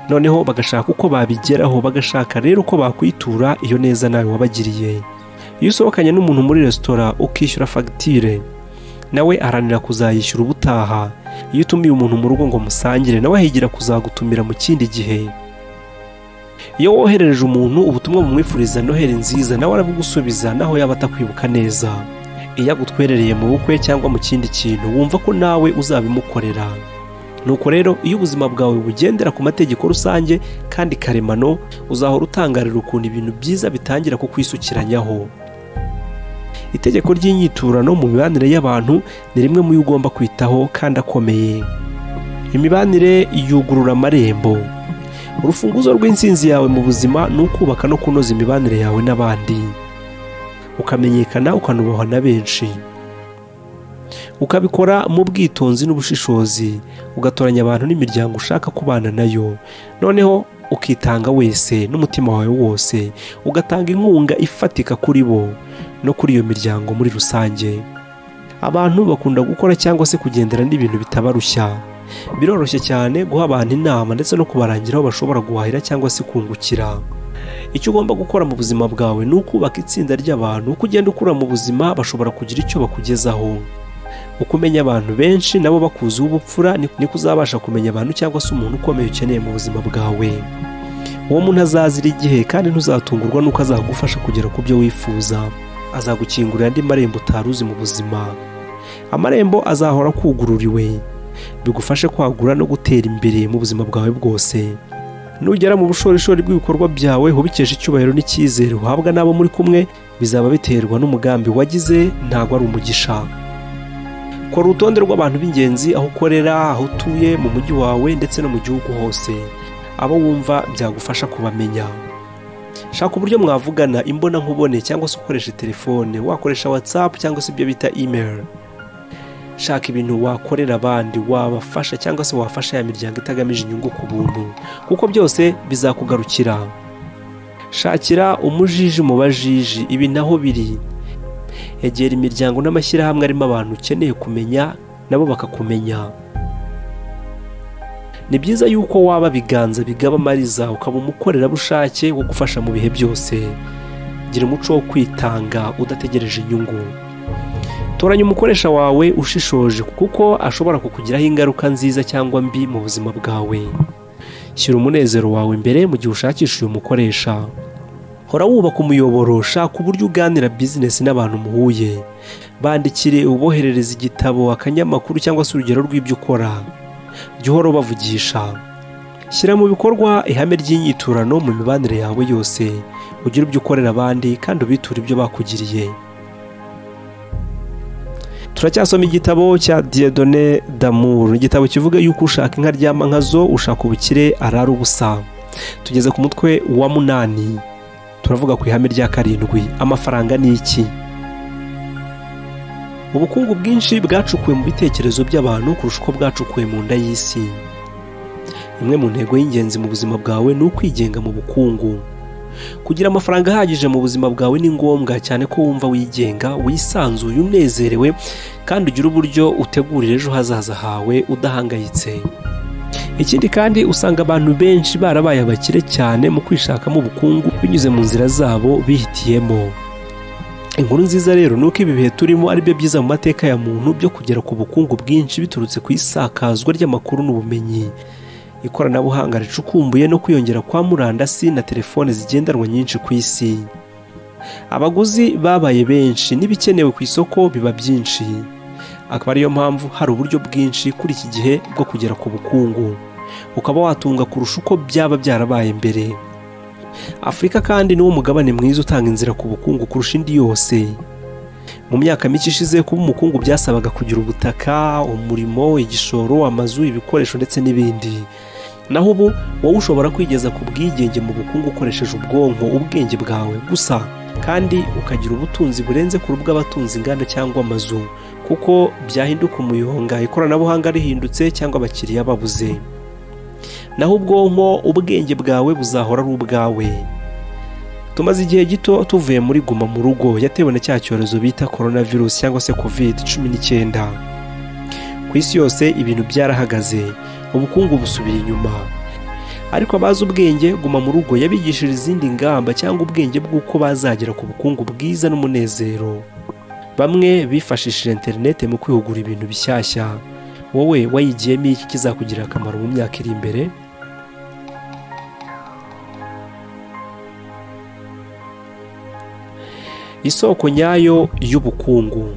noneho bagashaka uko babigeraho bagashaka rero uko bakwitura iyo neza nawe wabagiriye iyo usohokanye n'umuntu muri resitora ukishyura fagitire nawe aharanira kuzayishyura ubutaha iyo utumiye umuntu mu rugo ngo musangire nawe ahigira kuzagutumira mu kindi gihe iyo woherereje umuntu ubutumwa bumwifuriza noheli nziza nawe arabugusubiza naho yaba atakwibuka neza iyo agutwerereye mu bukwe cyangwa mu kindi kintu wumva ko nawe uzabimukorera nuko rero iyo ubuzima bwawe bugendera ku mategeko rusange kandi karemano uzahora utangarira ukuntu ibintu byiza bitangira kukwisukiranyaho itegeko ry'inyiturano mu mibanire y'abantu ni rimwe mu yo ugomba kwitaho kandi akomeye imibanire yugurura amarembo urufunguzo rw'insinzi yawe mu buzima ni ukubaka no kunoza imibanire yawe n'abandi ukamenyekana ukanubahwa na benshi ukabikora mu bwitonzi n'ubushishozi ugatoranya abantu n'imiryango ushaka kubana nayo noneho ukitanga wese n'umutima wawe wose ugatanga inkunga ifatika kuri bo no kuri iyo miryango muri rusange abantu bakunda gukora cyangwa se kugendera n'ibintu bitabarushya biroroshye cyane guha abantu inama ndetse no kubarangira aho bashobora guhahira cyangwa se kungukira icyo ugomba gukora mu buzima bwawe ni ukubaka itsinda ry'abantu uko ugenda ukura mu buzima bashobora kugira icyo bakugezaho uko umenya abantu benshi nabo bakuzuye ubupfura niko uzabasha kumenya abantu cyangwa se umuntu ukomeye ukeneye mu buzima bwawe uwo muntu azazira igihe kandi ntuzatungurwa n'uko azagufasha kugera ku byo wifuza azagukingurira andi marembo utari uzi mu buzima amarembo azahora akugururiwe bigufashe kwagura no gutera imbere mu buzima bwawe bwose nugera mu bushorishori bw'ibikorwa byawe hubikesha icyubahiro n'icyizere uhabwa n'abo muri kumwe bizaba biterwa n'umugambi wagize ntabwo ari umugisha kora urutonde rw'abantu b'ingenzi aho ukorera aho utuye mu mujyi wawe ndetse no mu gihugu hose abo wumva byagufasha kubamenya shaka uburyo mwavugana imbona nkubone cyangwa se ukoresha telefone wakoresha watsapu cyangwa se ibyo bita imeri shaka ibintu wakorera abandi wabafasha cyangwa se wafasha ya miryango itagamije inyungu ku buntu kuko byose bizakugarukira shakira umujiji mu bajiji ibi naho biri egera imiryango n'amashyirahamwe arimo abantu ukeneye kumenya nabo bakakumenya ni byiza yuko waba ibiganza bigaba amariza ukaba umukorerabushake wo gufasha mu bihe byose gira umuco wo kwitanga udategereje inyungu toranya umukoresha wawe ushishoje kuko ashobora kukugiraho ingaruka nziza cyangwa mbi mu buzima bwawe shyira umunezero wawe imbere mu gihe ushakisha uyu mukoresha hora wubaka umuyoboro shaka uburyo uganira bizinesi n'abantu muhuye bandikire uboherereza igitabo akanyamakuru cyangwa se urugero rw'ibyo ukora jya uhora ubavugisha shyira mu bikorwa ihame ry'inyiturano mu mibanire yawe yose ugire ibyo ukorera abandi kandi ubiture ibyo bakugiriye turacyasoma igitabo cya Dieudonné Damour igitabo kivuga yuko ushaka inka ryama nkazo ushaka ubukire arara ubusa tugeze ku mutwe wa munani turavuga ku ihame rya karindwi amafaranga ni iki ubukungu bwinshi bwacukuwe mu bitekerezo by'abantu kurusha uko bwacukuwe mu nda y'isi imwe mu ntego y'ingenzi mu buzima bwawe ni ukwigenga mu bukungu kugira amafaranga ahagije mu buzima bwawe ni ngombwa cyane ko wumva wigenga wisanzuye unezerewe kandi ugira uburyo utegurira ejo hazaza hawe udahangayitse ikindi kandi usanga abantu benshi barabaye abakire cyane mu kwishakamo ubukungu binyuze mu nzira zabo bihitiyemo inkuru nziza rero ni uko ibi bihe turimo ari byo byiza mu mateka ya muntu byo kugera ku bukungu bwinshi biturutse ku isakazwa ry'amakuru n'ubumenyi ikoranabuhanga ricukumbuye no kwiyongera kwa murandasi na telefone zigendanwa nyinshi ku isi abaguzi babaye benshi n'ibikenewe ku isoko biba byinshi akaba ariyo mpamvu hari uburyo bwinshi kuri iki gihe bwo kugera ku bukungu ukaba watunga kurusha uko byaba byarabaye mbere afurika kandi niwo mugabane mwiza utanga inzira ku bukungu kurusha indi yose mu myaka mike ishize kuba umukungu byasabaga kugira ubutaka umurimo igishoro amazu ibikoresho ndetse n'ibindi naho ubu wowe ushobora kwigeza ku bwigenge mu bukungu ukoresheje ubwonko ubwenge bwawe gusa kandi ukagira ubutunzi burenze ku bw'abatunzi inganda cyangwa amazu kuko byahinduka umuyonga ikoranabuhanga rihindutse cyangwa abakiriya babuze naho ubwonko ubwenge bwawe buzahora ari ubwawe tumaze igihe gito tuvuye muri guma mu rugo yatewe na cya cyorezo bita korona virusi cyangwa se kovide cumi n'icyenda ku isi yose ibintu byarahagaze ubukungu busubira inyuma ariko abazi ubwenge guma mu rugo yabigishije izindi ngamba cyangwa ubwenge bw'uko bazagera ku bukungu bwiza n'umunezero bamwe bifashishije interinete mu kwihugura ibintu bishyashya wowe wayigiyemo iki kizakugirira akamaro mu myaka iri imbere isoko nyayo y'ubukungu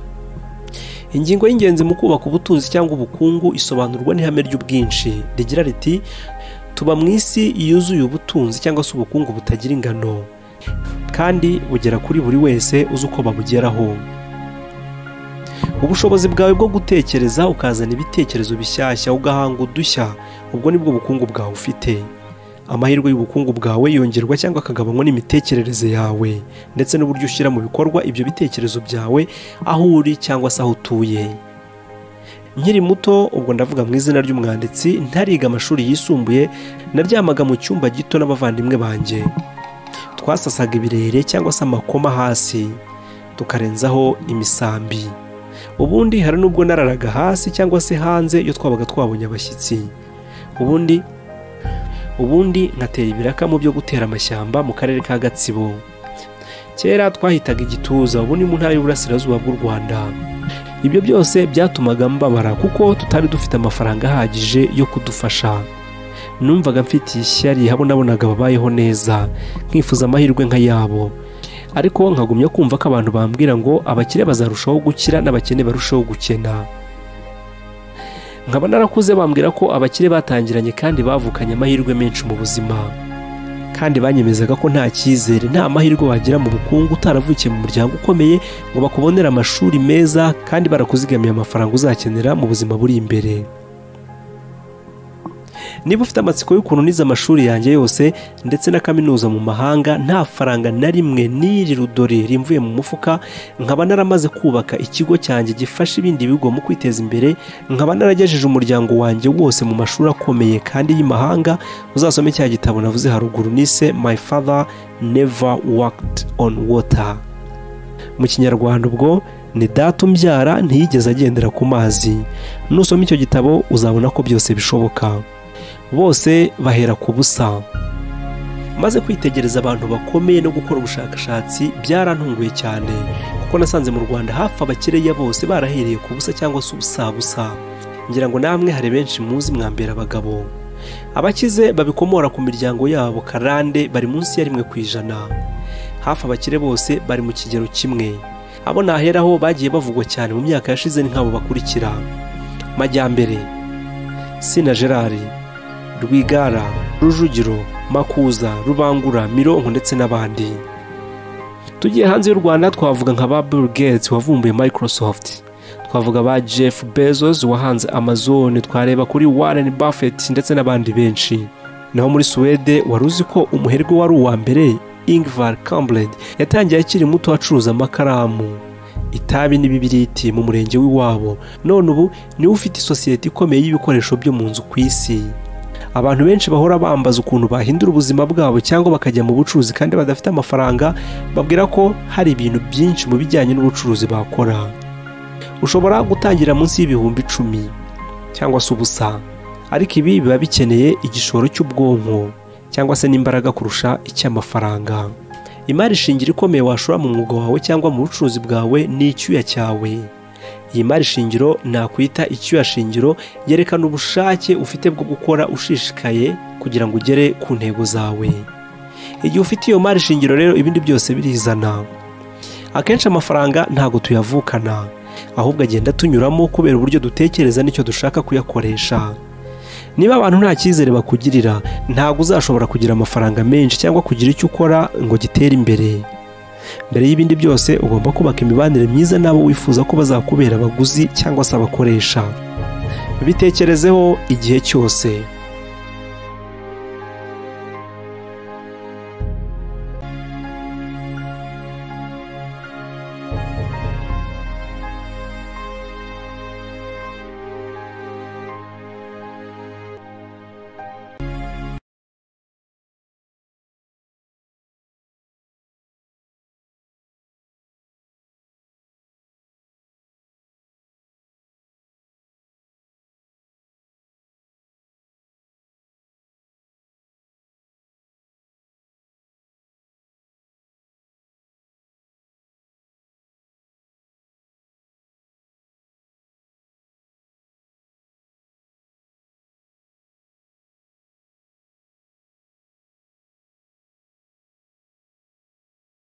ingingo y'ingenzi mu kubaka ubutunzi cyangwa ubukungu isobanurwa n'ihame ry'ubwinshi rigira riti tuba mu isi yuzuye ubutunzi cyangwa se ubukungu butagira ingano kandi bugera kuri buri wese uzi uko babugeraho ubushobozi bwawe bwo gutekereza ukazana ibitekerezo bishyashya ugahanga udushya ubwo nibwo bukungu bwawe ufite amahirwe y'ubukungu bwawe yongerwa cyangwa akagabanywa n'imitekerereze yawe ndetse n'uburyo ushyira mu bikorwa ibyo bitekerezo byawe aho uri cyangwa se aho utuye nkiri muto ubwo ndavuga mu izina ry'umwanditsi ntariga amashuri yisumbuye naryamaga mu cyumba gito n'abavandimwe banjye twasasaga ibirere cyangwa se amakoma hasi tukarenzaho imisambi ubundi hari n'ubwo nararaga hasi cyangwa se hanze iyo twabaga twabonye abashyitsi ubundi ubundi nkatera ibiraka mu byo gutera amashyamba mu karere ka gatsibo kera twahitaga igituza ubu ni mu ntara y'uburasirazuba bw'u rwanda ibyo byose byatumaga mbabara kuko tutari dufite amafaranga ahagije yo kudufasha numvaga mfite ishyari habo nabonaga babayeho neza nkifuza amahirwe nk'ayabo ariko nkagumya kumva ko abantu bambwira ngo abakire bazarushaho gukira n'abakene barushaho gukena nkaba narakuze bambwira ko abakire batangiranye kandi bavukanye amahirwe menshi mu buzima kandi banyemezaga ko nta cyizere nta mahirwe wagira mu bukungu utaravukiye mu muryango ukomeye ngo bakubonere amashuri meza kandi barakuzigamiye amafaranga uzakenera mu buzima buri imbere niba ufite amatsiko y'ukuntu nize amashuri yanjye yose ndetse na kaminuza mu mahanga nta faranga na rimwe n'iri rudore rimvuye mu mufuka nkaba naramaze kubaka ikigo cyanjye gifasha ibindi bigo mu kwiteza imbere nkaba naragejeje umuryango wanjye wose mu mashuri akomeye kandi y'imahanga uzasome cya gitabo navuze haruguru nise my father never worked on water mu kinyarwanda ubwo ni data umbyara ntiyigeze agendera ku mazi nusoma icyo gitabo uzabona ko byose bishoboka bose bahera ku busa maze kwitegereza abantu bakomeye no gukora ubushakashatsi byarantunguye cyane kuko nasanze mu rwanda hafi abakereya bose barahereye ku busa cyangwa se ubusabusa ngira ngo namwe hari benshi muzi mwambera abagabo abakize babikomora ku miryango yabo karande bari munsi ya rimwe ku ijana hafi abakire bose bari mu kigero kimwe abo naheraho bagiye bavugwa cyane mu myaka yashize ni nk'abo bakurikira majyambere sina gerard rwigara rujugiro makuza rubangura mironko ndetse n'abandi tugiye hanze y'u rwanda twavuga nka ba bill gates wavumbuye microsoft twavuga ba jeff bezos wahanze amazon twareba kuri warren buffett ndetse n'abandi benshi naho muri suwede wari uzi ko umuherwe wari uwa mbere ingvar kambled yatangiye akiri muto acuruza amakaramu itabi n'ibibiriti mu murenge w'iwabo none ubu niwe ufite isosiyete ikomeye y'ibikoresho byo mu nzu ku isi abantu benshi bahora bambaza ukuntu bahindura ubuzima bwabo cyangwa bakajya mu bucuruzi kandi badafite amafaranga babwira ko hari ibintu byinshi mu bijyanye n'ubucuruzi bakora ushobora gutangira munsi y'ibihumbi icumi cyangwa se ubusa ariko ibi biba bikeneye igishoro cy'ubwonko cyangwa se n'imbaraga kurusha icy'amafaranga imari shingiro ikomeye washora mu mwuga wawe cyangwa mu bucuruzi bwawe ni icyuya cyawe iyi mari shingiro nakwita icyuya shingiro yerekana ubushake ufite bwo gukora ushishikaye kugira ngo ugere ku ntego zawe igihe ufite iyo mari shingiro rero ibindi byose birizana akenshi amafaranga ntabwo tuyavukana ahubwo agenda tunyuramo kubera uburyo dutekereza n'icyo dushaka kuyakoresha niba abantu nta cyizere bakugirira ntabwo uzashobora kugira amafaranga menshi cyangwa kugira icyo ukora ngo gitere imbere mbere y'ibindi byose ugomba kubaka imibanire myiza n'abo wifuza ko bazakubera abaguzi cyangwa se abakoresha bitekerezeho igihe cyose